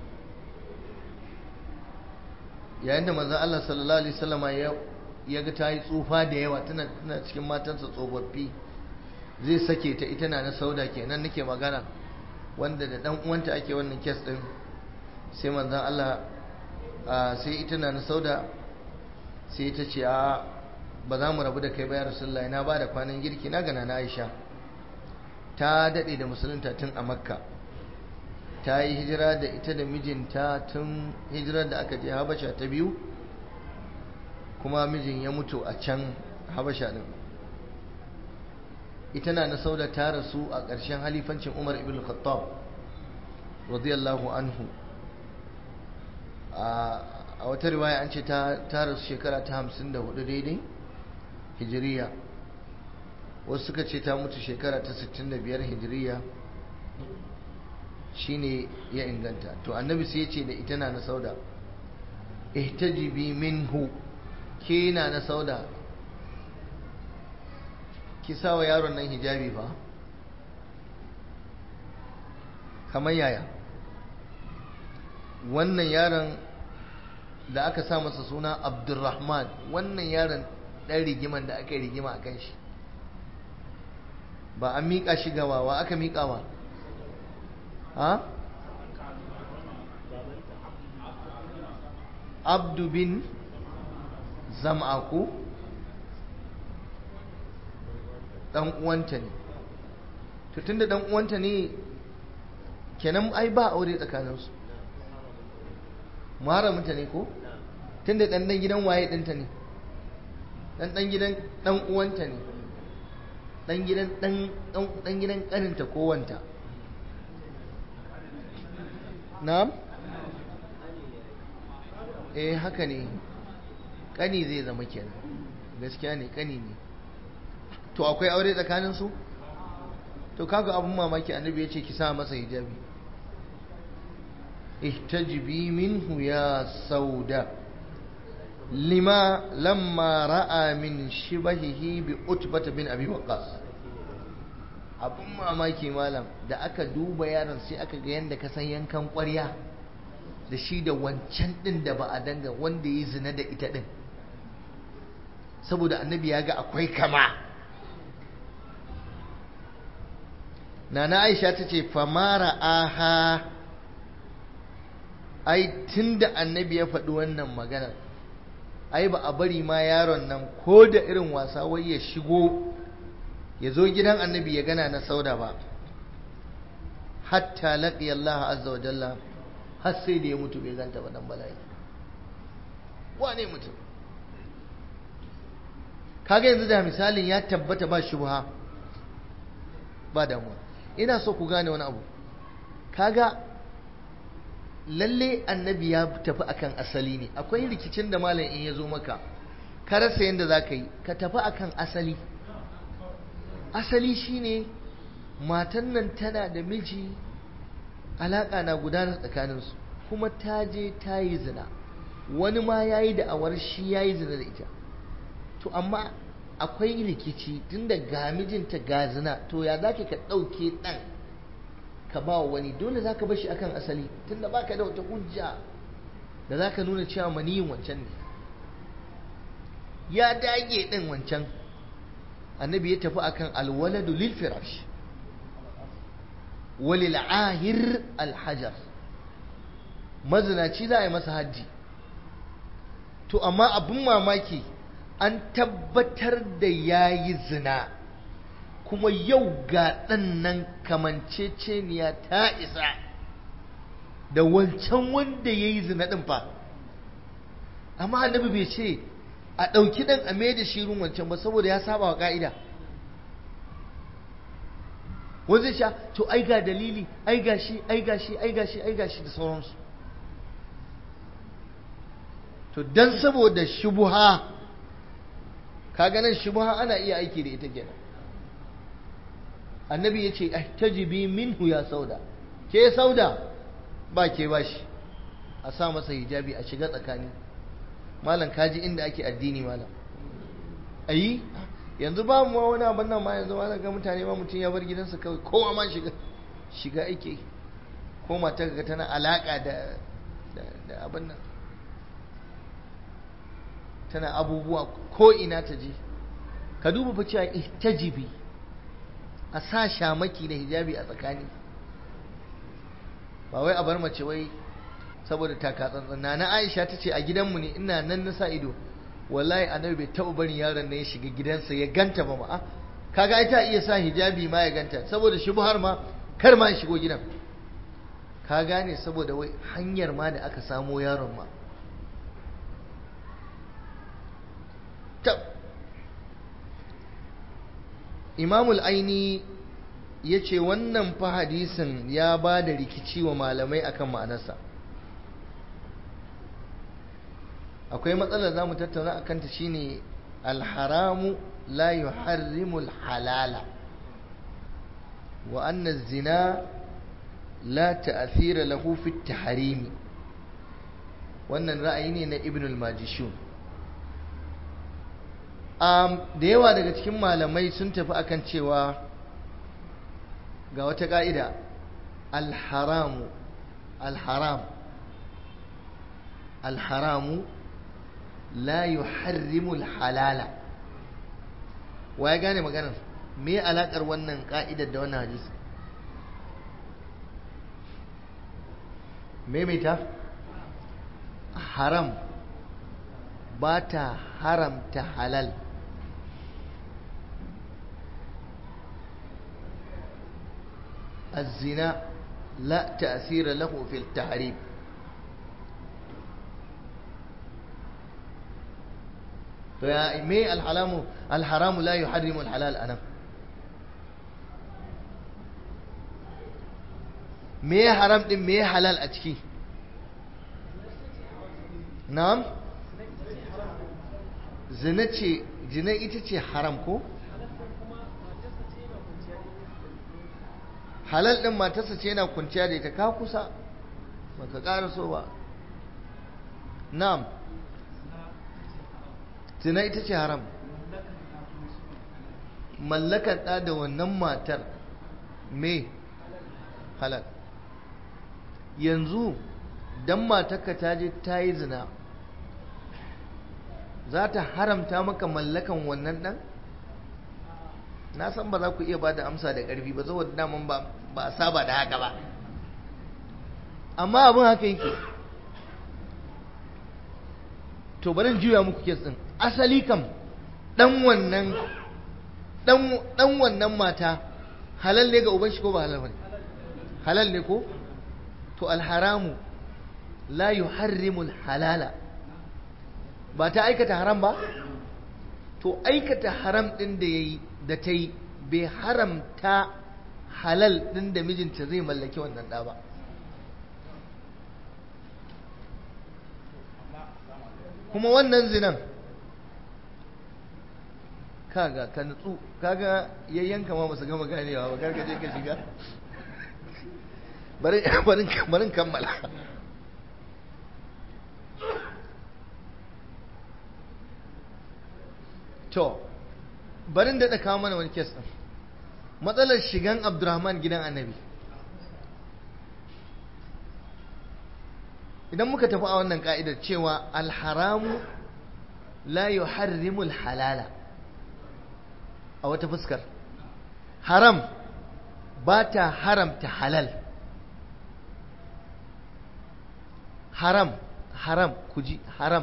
yayin da manzon Allah sallallahu alaihi wasallama ya ya ga ta yi tsufa da yawa tana tana cikin matansa tsofaffi zai sake ta ita na na sauda kenan nake magana wanda da dan uwanta ake wannan kes din sai manzon Allah sai ita na na sauda sai ta ce a ba za mu rabu da kai ba ya rasulullahi na ba da kwanan girki na gana na Aisha ta daɗe da musulunta tun a makka ta yi hijira da ita da mijinta tun hijirar da aka je habasha ta biyu kuma mijin ya mutu a can habasha din ita na sauda ta rasu a ƙarshen halifancin umar ibn khattab radiyallahu anhu a wata riwaya an ce ta rasu shekara ta hamsin da hudu daidai hijiriya wasu suka ce ta mutu shekara ta 65 hijiriya shine ya inganta to annabi sai ya ce da ita na na sauda ihtajibi minhu ke na na sauda ki sawa yaron nan hijabi fa kamar yaya wannan yaron da aka sa masa suna abdulrahman wannan yaron ɗan rigiman da aka yi rigima a kan shi ba an miƙa shi ga wawa aka miƙa wa ha abdu bin zam'aku dan uwanta ne to tunda dan uwanta ne kenan ai ba aure tsakaninsu muharraminta ne ko tunda dan dan gidan waye dinta ne dan dan gidan dan uwanta ne dan gidan dan dan gidan kaninta ko wanta na'am eh haka ne kani zai zama kenan gaskiya ne kani ne to akwai aure tsakanin su to kaga abun mamaki annabi ya ce ki sa masa hijabi ihtajibi minhu ya sauda lima lamma ra'a min shibahihi bi utbata bin abi waqas abun mamaki malam da aka duba yaron sai aka ga yanda ka san yankan ƙwarya da shi da wancan din da ba a danga wanda ya zina da ita din saboda annabi ya ga akwai kama nana aisha ta ce famara aha ai tunda annabi ya faɗi wannan maganar ai ba a bari ma yaron nan ko da irin wasa wai ya shigo ya zo gidan annabi ya gana na sauda ba hatta laqiya Allah azza wa jalla har sai da ya mutu bai ganta ba dan bala'i wane mutum kaga yanzu da misalin ya tabbata ba shubha ba damuwa ina so ku gane wani abu kaga lalle annabi ya tafi akan asali ne akwai rikicin da malam in ya zo maka ka rasa yadda za ka yi ka tafi akan asali asali shine matan nan tana da miji alaƙa na gudana tsakaninsu kuma ta je ta yi zina wani ma ya yi da'awar shi ya yi zina da ita to amma akwai rikici tunda ga mijinta ga zina to ya za ka ɗauke ɗan ka ba wani dole za ka bashi akan asali tunda ba ka da wata hujja da za ka nuna cewa maniyin wancan ne ya dage ɗin wancan annabi ya tafi akan alwaladu lil firash walil ahir alhajar mazinaci za a yi masa hajji to amma abin mamaki an tabbatar da ya yi zina kuma yau ga ɗan nan kamanceceniya ta isa da wancan wanda ya yi zina ɗin fa amma annabi bai ce a ɗauki ɗan a mai da shirin wancan ba saboda ya saba wa ƙa'ida wanzai sha to ai ga dalili ai ga shi ai ga shi ai ga shi ai ga shi da sauransu to dan saboda shubuha kaga nan shubuha ana iya aiki da ita kenan annabi ya ce ihtajibi minhu ya sauda ke sauda ba ke bashi a sa masa hijabi a shiga tsakani malam kaji inda ake addini malam ayi yanzu ba mu wani abin nan ma yanzu ma ga mutane ma mutum ya bar gidansa kawai kowa ma shiga shiga ake ko mata ga tana alaka da da abin nan tana abubuwa ko ina ta je ka duba fa cewa ihtajibi a sa shamaki da hijabi a tsakani ba wai a bar mace wai saboda taka tsantsan na Aisha ta ce a gidanmu ne ina nan na sa ido wallahi annabi bai taɓa barin yaron nan ya shiga gidansa ya ganta ba ma kaga ai ta iya sa hijabi ma ya ganta saboda shubhar ma kar ma ya shigo gidan ka gane saboda wai hanyar ma da aka samo yaron ma imamul aini ya ce wannan fa hadisin ya ba da rikici wa malamai akan ma'anarsa akwai matsalar za mu tattauna a kanta shine alharamu la yuharrimul halala wa anna zina la ta'athira lahu fi tahrimi wannan ra'ayi ne na ibn al-majishun da yawa daga cikin malamai sun tafi akan cewa ga wata ka'ida alharamu alharam alharamu la yuharrimu halala wa ya gane maganar me alakar wannan ka'idar da wannan hadisi maimaita haram ba ta haramta halal الزنا لا تأثير له في التحريم فيا مي الحرام الحرام لا يحرم الحلال أنا me haram din me halal a ciki na'am zina ce zina ita ce haram ko halal din matarsa ce yana kunciya da ita ka kusa baka ƙara so ba na'am zina ita ce haram mallakar ɗa da wannan matar me halal yanzu dan matarka ta je ta yi zina za ta haramta maka mallakan wannan ɗan? na san ba za ku iya ba da amsa da ƙarfi ba saboda daman ba a saba da haka ba amma abin haka yake to barin juya muku kes ɗin asali kam ɗan wannan ɗan wannan mata halal ne ga uban shi ko ba halal bane halal ne ko to alharamu la yuharrimul halala ba ta aikata haram ba to aikata haram din da yayi da ta yi bai haramta halal din da mijinta zai mallaki wannan ɗa ba kuma wannan zinan kaga ka nutsu kaga yayyanka ma basu gama ganewa ba karka je ka shiga bari bari bari kammala to barin da kawo mana wani kes din matsalar shigan abdurrahman gidan annabi idan muka tafi a wannan ka'idar cewa alharamu la yuharrimu halala a wata fuskar haram ba ta haramta halal haram haram kuji haram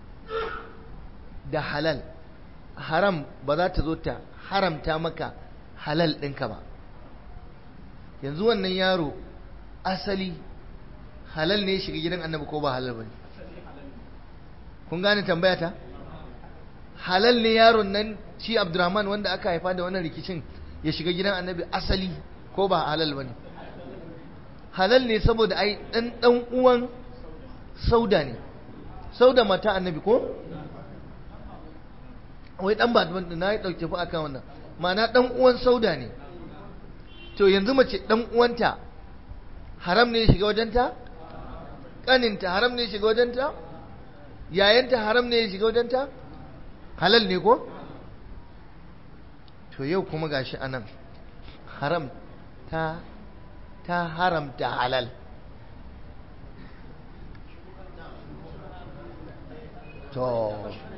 da halal haram ba za ta zo ta haramta maka halal ɗinka ba yanzu wannan yaro asali halal ne shiga gidan annabi ko ba halal ba ne kun gane tambaya ta halal ne yaron nan shi abdurrahman wanda aka haifa da wannan rikicin ya shiga gidan annabi asali ko ba halal ba ne halal ne saboda ai ɗan ɗan uwan sauda ne sauda mata annabi ko wai dan ba na yi ɗauke fa akan wannan ma'ana ɗan uwan sauda ne to yanzu mace ɗan uwanta haram ne ya shiga wajenta ƙaninta haram ne ya shiga wajenta yayanta haram ne ya shiga wajenta halal ne ko to yau kuma gashi anan haram ta ta haramta halal to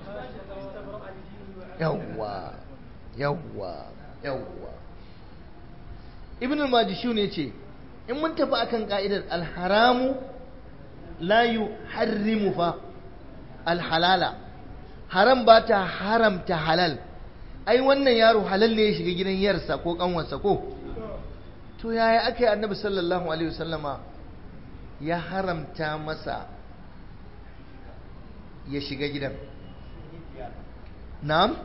yawwa yawwa yawwa ibn al-majishu ne ce in mun tafi akan ka'idar alharamu la yuharrimu fa alhalala haram ba ta haramta halal ai wannan yaro halal ne ya shiga gidan yarsa ko kanwarsa ko to yaya aka yi annabi sallallahu alaihi wasallama ya haramta masa ya shiga gidan na'am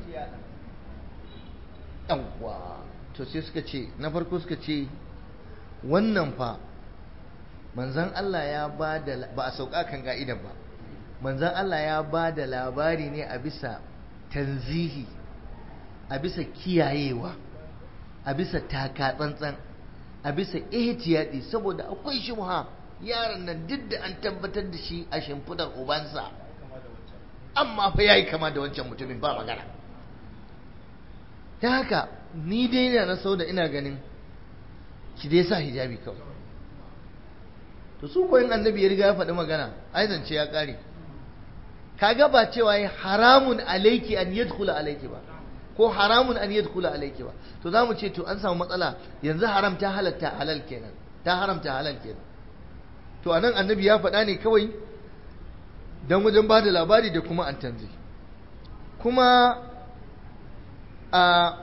yawwa to sai suka ce na farko suka ce wannan fa manzan Allah ya ba da ba a sauka kan ga'idan ba manzan Allah ya ba da labari ne a bisa tanzihi a bisa kiyayewa a bisa taka tsantsan a bisa ihtiyadi saboda akwai shubha yaron nan duk da an tabbatar da shi a shimfidar ubansa amma fa yayi kama da wancan mutumin ba magana ta haka ni dai na na sau da ina ganin ki dai sa hijabi kawai to su koyin annabi ya riga ya faɗi magana ai zance ya ƙare kaga ba cewa yi haramun alaiki an yadkhula alaiki ba ko haramun an yadkhula alaiki ba to za mu ce to an samu matsala yanzu haram ta halatta halal kenan ta haramta halal kenan to anan annabi ya faɗa ne kawai don wajen ba da labari da kuma an tanzi kuma a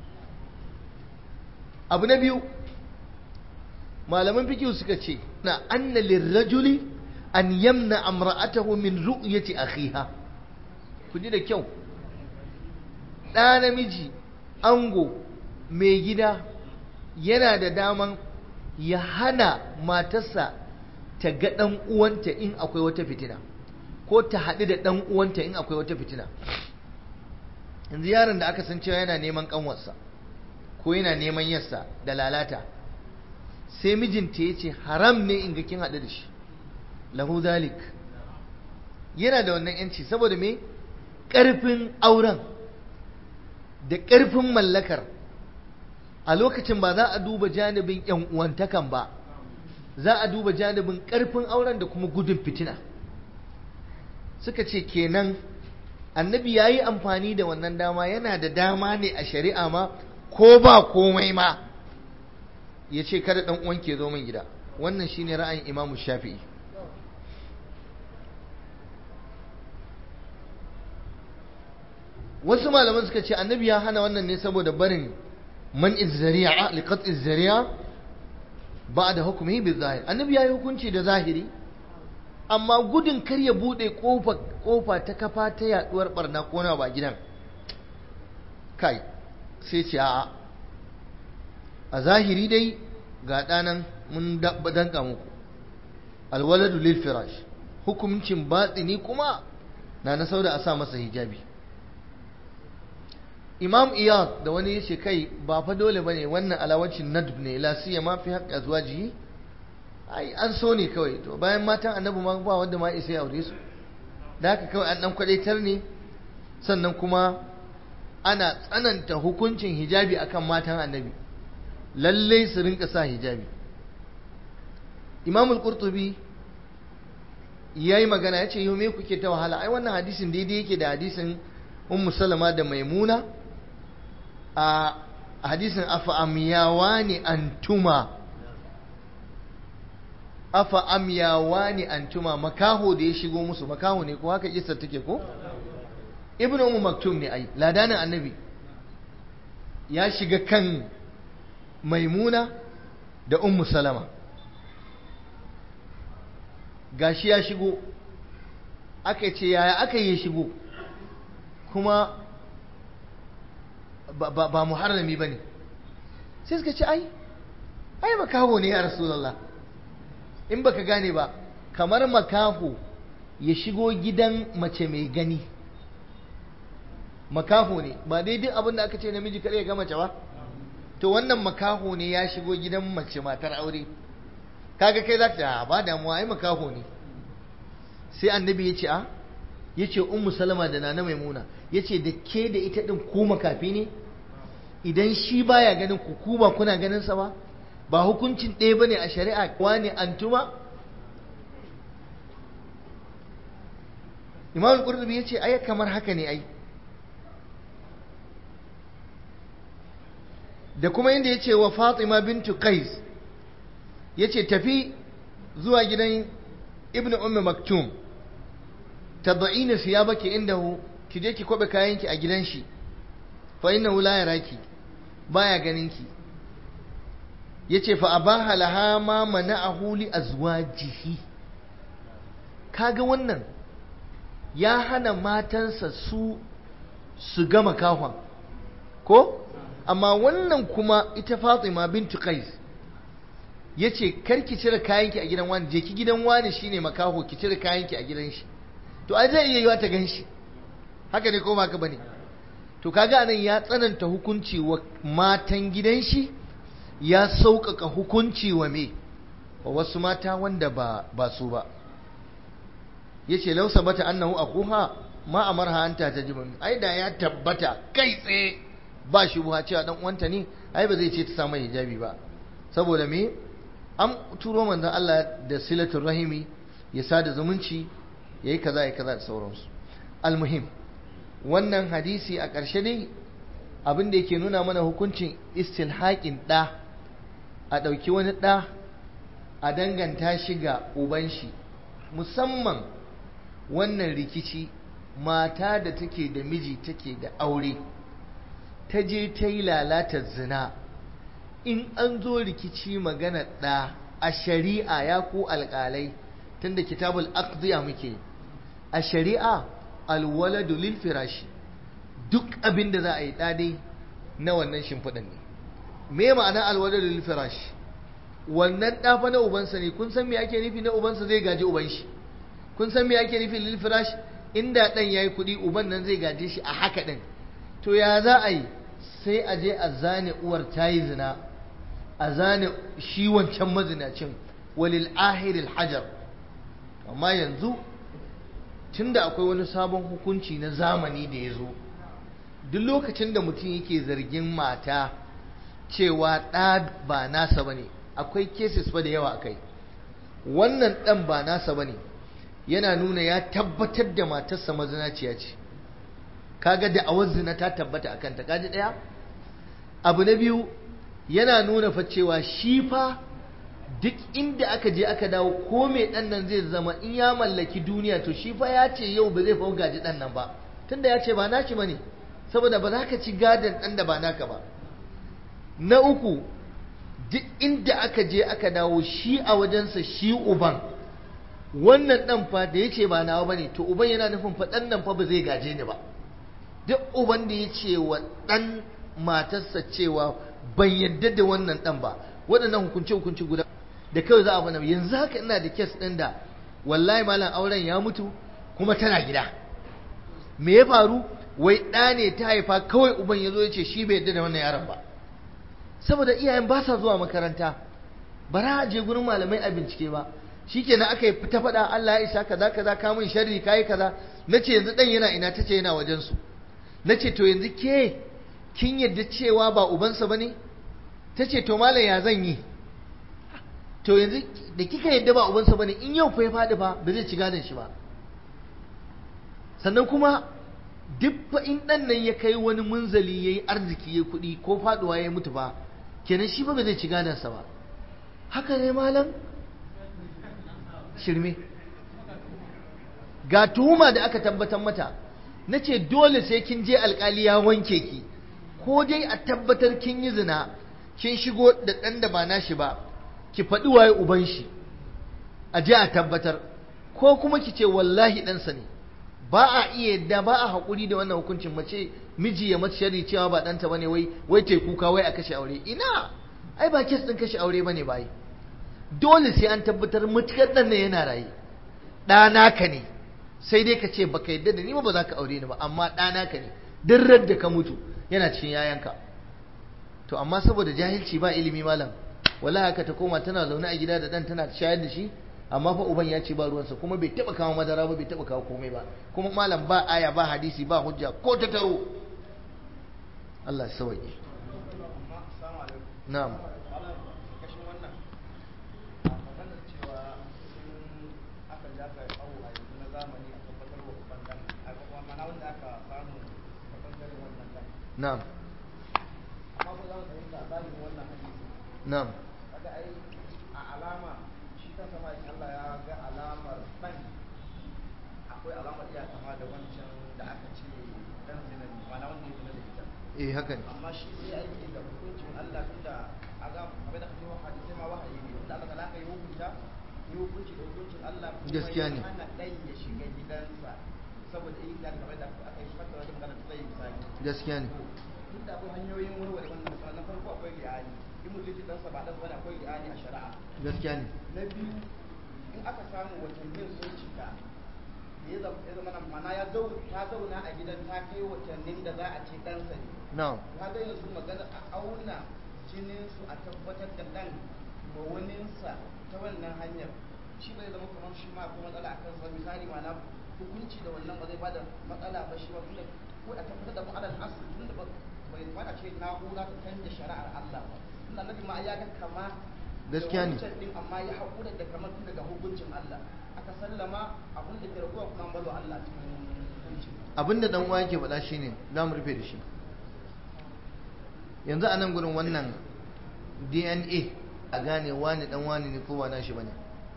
abu na biyu malaman fikiyu suka ce na anna lirrajuli an yamna amra'atahu min ru'yati akhiha ku ji da kyau ɗa namiji ango mai gida yana da daman ya hana matarsa ta ga ɗan uwanta in akwai wata fitina ko ta haɗu da ɗan uwanta in akwai wata fitina yanzu yaron da aka san cewa yana neman ƙanwarsa ko yana neman yarsa da lalata sai mijinta ya ce haram ne in ga kin haɗu da shi lahu zalik yana da wannan yanci saboda me ƙarfin auren da ƙarfin mallakar a lokacin ba za a duba janibin yan uwantakan ba za a duba janibin ƙarfin auren da kuma gudun fitina suka ce kenan annabi ya yi amfani da wannan dama yana da dama ne a shari'a ma ko ba komai ma ya ce kada ɗan uwan ke zo min gida wannan shine ra'ayin imamu shafi'i wasu malaman suka ce annabi ya hana wannan ne saboda barin man izzari'a liqat izzari'a ba da hukumi bi zahir annabi ya yi hukunci da zahiri amma gudun kar ya bude kofa kofa ta kafa ta yaduwar barna ko na ba gidan kai sai ce a a zahiri dai ga ɗanan mun danka muku alwaladu lil firash hukuncin batsini kuma na na sauda a sa masa hijabi imam iyad da wani ya ce kai ba fa dole ba ne wannan alawacin nadb ne la siya ma fi haƙƙa zuwa jihi ai an so ne kawai to bayan matan annabi ma ba wanda ma isa ya aure su da haka kawai an dan kwadaitar ne sannan kuma ana tsananta hukuncin hijabi akan matan annabi lallai su rinka sa hijabi imam al-qurtubi yayi magana yace yau me kuke ta wahala ai wannan hadisin daidai yake da hadisin ummu salama da maimuna a hadisin afa amyawani antuma afa amyawani antuma makaho da ya shigo musu makaho ne ko haka kissa take ko ibnu ummu maktum ne ai ladanin annabi ya shiga kan maimuna da ummu salama gashi ya shigo aka ce yaya aka yi shigo kuma ba muharrami ba ne sai suka ce ai ai makaho ne ya rasulallah in baka gane ba kamar makaho ya shigo gidan mace mai gani makaho ne ba daidai abin da aka ce namiji kare ya ga mace ba to wannan makaho ne ya shigo gidan mace matar aure kaga kai za ka ba damuwa ai makaho ne sai annabi ya ce a ya ce ummu salama da nana maimuna ya ce da ke da ita ɗin ku makafi ne idan shi baya ganin ku ku ba kuna ganin sa ba ba hukuncin ɗaya bane a shari'a wani antuma imam qurtubi ya ce ai kamar haka ne ai da kuma inda ya ce wa fatima bintu qais ya ce tafi zuwa gidan ibn ummi maktum tad'ina siyabaki indahu ki je ki kwabe kayanki a gidan shi fa innahu la yaraki baya ganin ki yace fa abaha laha ma mana'ahu li azwajihi kaga wannan ya hana matansa su su gama kahon ko amma wannan kuma ita Fatima bintu Qais yace kar ki cire kayanki a gidan wani je ki gidan wani shine makaho ki cire kayanki a gidan shi to ai zai iya yiwa ta ganshi haka ne ko ba ka bane to kaga anan ya tsananta hukunci wa matan gidan shi ya sauƙaƙa hukunci wa me wa wasu mata wanda ba ba su ba yace law sabata annahu akuha ma amarha anta tajibu ai da ya tabbata kai tsaye ba shi buha cewa dan uwanta ne ai ba zai ce ta samu hijabi ba saboda me an turo manzon Allah da silatul rahimi ya sada zumunci yayi kaza yayi kaza da sauransu almuhim wannan hadisi a ƙarshe dai abin da yake nuna mana hukuncin istilhaƙin ɗa a ɗauki wani ɗa a danganta shi ga uban shi musamman wannan rikici mata da take da miji take da aure ta je ta yi lalata zina in an zo rikici magana ɗa a shari'a ya ku alƙalai tunda kitabul aqdiya muke a shari'a alwaladu lil firashi duk abin da za a yi ɗadai na wannan shimfiɗan ne me ma'ana alwaladu lil firashi wannan ɗafa na ubansa ne kun san me ake nufi na ubansa zai gaji uban shi kun san me ake nufi lil firash inda ɗan yayi kuɗi uban nan zai gaje shi a haka ɗin to ya za a yi sai a je a zane uwar ta yi zina a zane shi wancan mazinacin walil ahiril hajar amma yanzu tunda akwai wani sabon hukunci na zamani da ya zo duk lokacin da mutum yake zargin mata cewa ɗa ba nasa ba ne akwai cases fa da yawa a kai wannan ɗan ba nasa ba ne yana nuna ya tabbatar da matarsa mazinaciya ce kaga da awar zina ta tabbata a kanta kaji ɗaya abu na biyu yana nuna fa cewa shi fa duk inda aka je aka dawo ko mai ɗan nan zai zama in ya mallaki duniya to shi fa ya ce yau ba zai fa gaji ɗan nan ba tunda ya ce ba naki ba ne saboda ba za ka ci gadon ɗan da ba naka ba na uku duk inda aka je aka dawo shi a wajensa shi uban wannan ɗan fa da ya ce ba nawa ba ne to uban yana nufin fa ɗan nan fa ba zai gaje ni ba duk uban da ya ce wa ɗan matarsa cewa ban yadda da wannan ɗan ba waɗannan hukunce-hukunce guda da kawai za a bana yanzu haka ina da kes ɗin da wallahi malam auren ya mutu kuma tana gida me ya faru wai ɗa ne ta haifa kawai uban ya zo ya ce shi bai yadda da wannan yaron ba saboda iyayen ba sa zuwa makaranta ba za a je gurin malamai a bincike ba shikenan aka yi ta faɗa Allah ya isa kaza kaza ka mun sharri kai kaza nace yanzu dan yana ina tace yana wajen su nace to yanzu ke kin yadda cewa ba ubansa bane tace to malam ya zan yi to yanzu da kika yadda ba ubansa bane in yau fa ya faɗi fa ba zai ci gadon shi ba sannan kuma duk fa in dan nan ya kai wani munzali yayi arziki yayi kuɗi ko faduwa ya mutu ba kenan shi ba ba zai ci gadon sa ba haka ne malam shirme ga tuhuma da aka tabbatar mata na ce dole sai kin je alkali ya wanke ki ko dai a tabbatar kin yi zina kin shigo da ɗan da ba nashi ba ki faɗi waye uban shi a je a tabbatar ko kuma ki ce wallahi ɗansa ne ba a iya yadda ba a haƙuri da wannan hukuncin mace miji ya mace shari cewa ba ɗanta bane wai wai ta kuka wai a kashe aure ina ai ba kes ɗin kashe aure bane bai dole sai an tabbatar mutukar ɗan nan yana raye ɗana ka ne sai dai ka ce baka yadda da ni ba ba za ka aure ni ba amma ɗana ka ne duk da ka mutu yana cikin yayanka to amma saboda jahilci ba ilimi malam wala haka ta koma tana zaune a gida da ɗan tana shayar da shi amma fa uban ya ce ba ruwansa kuma bai taɓa kawo madara ba bai taɓa kawo komai ba kuma malam ba aya ba hadisi ba hujja ko ta taro Allah ya sauke na'am na'am na'am kaga ai a alama shi ta sama in Allah ya ga alamar dan akwai alamar iya kama da wancan da aka ce dan zina ne mana wanda ya zina da ita eh haka ne amma shi sai aiki da hukuncin Allah tunda a ga kamar da kace hadisi ma wahayi ne tunda Allah talaka yi hukunta yi hukunci da hukuncin Allah kuma Gaskiya ne. ya hana dan ya shiga gidansa saboda yin da kamar da aka yi fata wajen magana ta yi misali gaskiya ne duk da akwai hanyoyin warware wannan matsala na farko akwai li'ani in mutum ya ɗansa ba ɗansa bane akwai li'ani a shari'a gaskiya ne na biyu in aka samu watannin sun cika da ya zama ya zama nan mana ya zau ta zauna a gidan ta kai watannin da za a ce ɗansa ne na'am ka ga yanzu magana a auna jinin su a tabbatar da ɗan ma waninsa ta wannan hanyar shi bai zama kamar shi ma akwai matsala a kansa misali ma na hukunci da wannan ba zai bada matsala ba shi ba tunda ko a tabbatar da ma'anar asali tunda ba bai kamata ce na'ura ta canja shari'ar Allah ba tunda annabi ma ya ga kama Gaskiya ne. da wancan din amma ya haƙura da kamar tun daga hukuncin Allah aka sallama abin da ke raguwa kuma an balo Allah cikin hukuncin abinda dan uwa yake faɗa shine za mu rufe da shi yanzu a nan gurin wannan DNA a gane wani dan wani ne ko ba nashi bane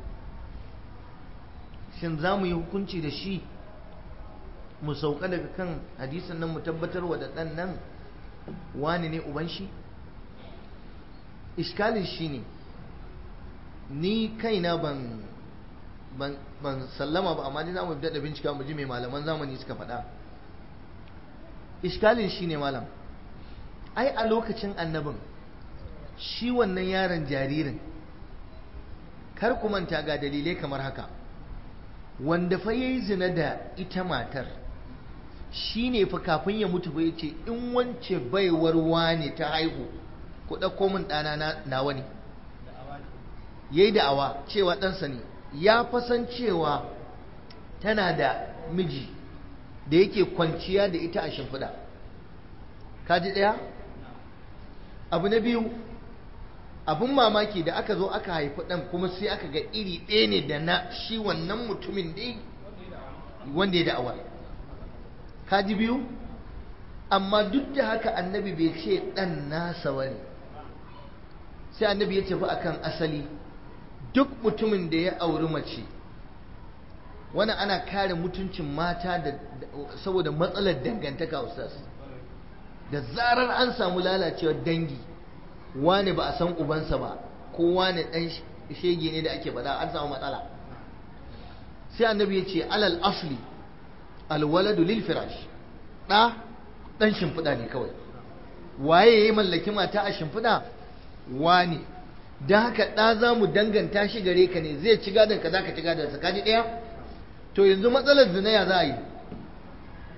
shin za mu yi hukunci da shi mu sauka daga kan hadisin nan mu tabbatar wa da ɗan nan wani ne uban shi iskalin shi ne ni kaina ban ban ban sallama ba amma ni za mu daɗa bincika mu ji mai malaman zamani suka faɗa iskalin shi ne malam ai a lokacin annabin shi wannan yaron jaririn kar ku manta ga dalilai kamar haka wanda fa yayi zina da ita matar shi ne fa kafin ya mutu fa yace in wance baiwar wane ta haihu ku ɗauko min ɗana na nawa ne yayi da'awa cewa ɗansa ne ya fasan cewa tana da miji da yake kwanciya da ita a shimfiɗa kaji ɗaya abu na biyu abun mamaki da aka zo aka haifi ɗan kuma sai aka ga iri ɗaya ne da na shi wannan mutumin dai wanda ya da'awa kaji biyu amma duk da haka annabi bai ce ɗan nasa ba ne sai annabi ya tafi akan asali duk mutumin da ya auri mace wani ana kare mutuncin mata da saboda matsalar dangantaka ustaz da zarar an samu lalacewar dangi wane ba a san ubansa ba ko wane dan shege ne da ake bada an samu matsala sai annabi ya ce alal asli alwaladu lil firash da dan shimfiɗa ne kawai waye ya mallaki mata a shimfiɗa wane don haka ɗa za mu danganta shi gare ka ne zai ci gadon ka za ka ci gadon sa kaji ɗaya to yanzu matsalar zina ya za a yi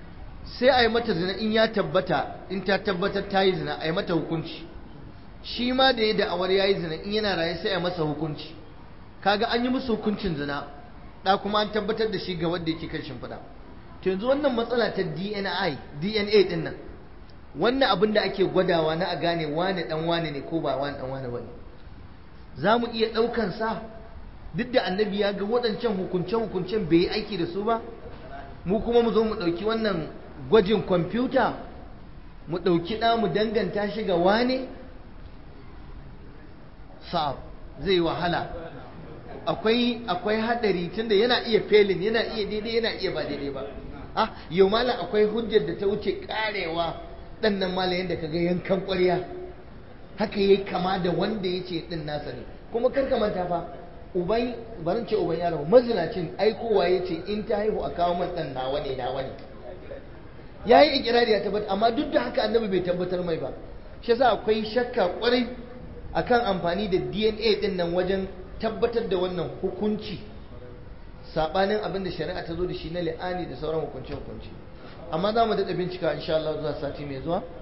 sai a yi mata zina in ya tabbata in ta tabbatar ta yi zina a yi mata hukunci shi ma da ya da'awar ya yi zina in yana raye sai a masa hukunci kaga an yi musu hukuncin zina da kuma an tabbatar da shi ga wanda yake kan shimfiɗa to yanzu wannan matsala ta DNA DNA din nan wannan abin da ake gwadawa na a gane wane dan wane ne ko ba wane dan wane bane za mu iya ɗaukan sa duk da annabi ya ga waɗancan hukunce-hukuncen bai yi aiki da su ba mu kuma mu zo mu ɗauki wannan gwajin kwamfuta mu ɗauki ɗa mu danganta shi ga wane sa'ab zai wahala akwai akwai hadari tunda yana iya felin yana iya daidai yana iya ba daidai ba ah yau malam akwai hujjar da ta wuce karewa dan nan malam yanda kaga yankan ƙwarya haka yayi kama da wanda yace din nasa ne kuma kar ka manta fa uban barin ce uban yaro mazinacin aikowa yace in ta haihu a kawo man dan nawa ne nawa ne yayi ikirari ya tabbata amma duk da haka annabi bai tabbatar mai ba shi yasa akwai shakka kwarai akan amfani da DNA din nan wajen tabbatar da wannan hukunci sabanin abin da shari'a ta zo da shi na li'ani da sauran hukunce hukunci amma za mu daɗa bincika insha Allah zuwa sati mai zuwa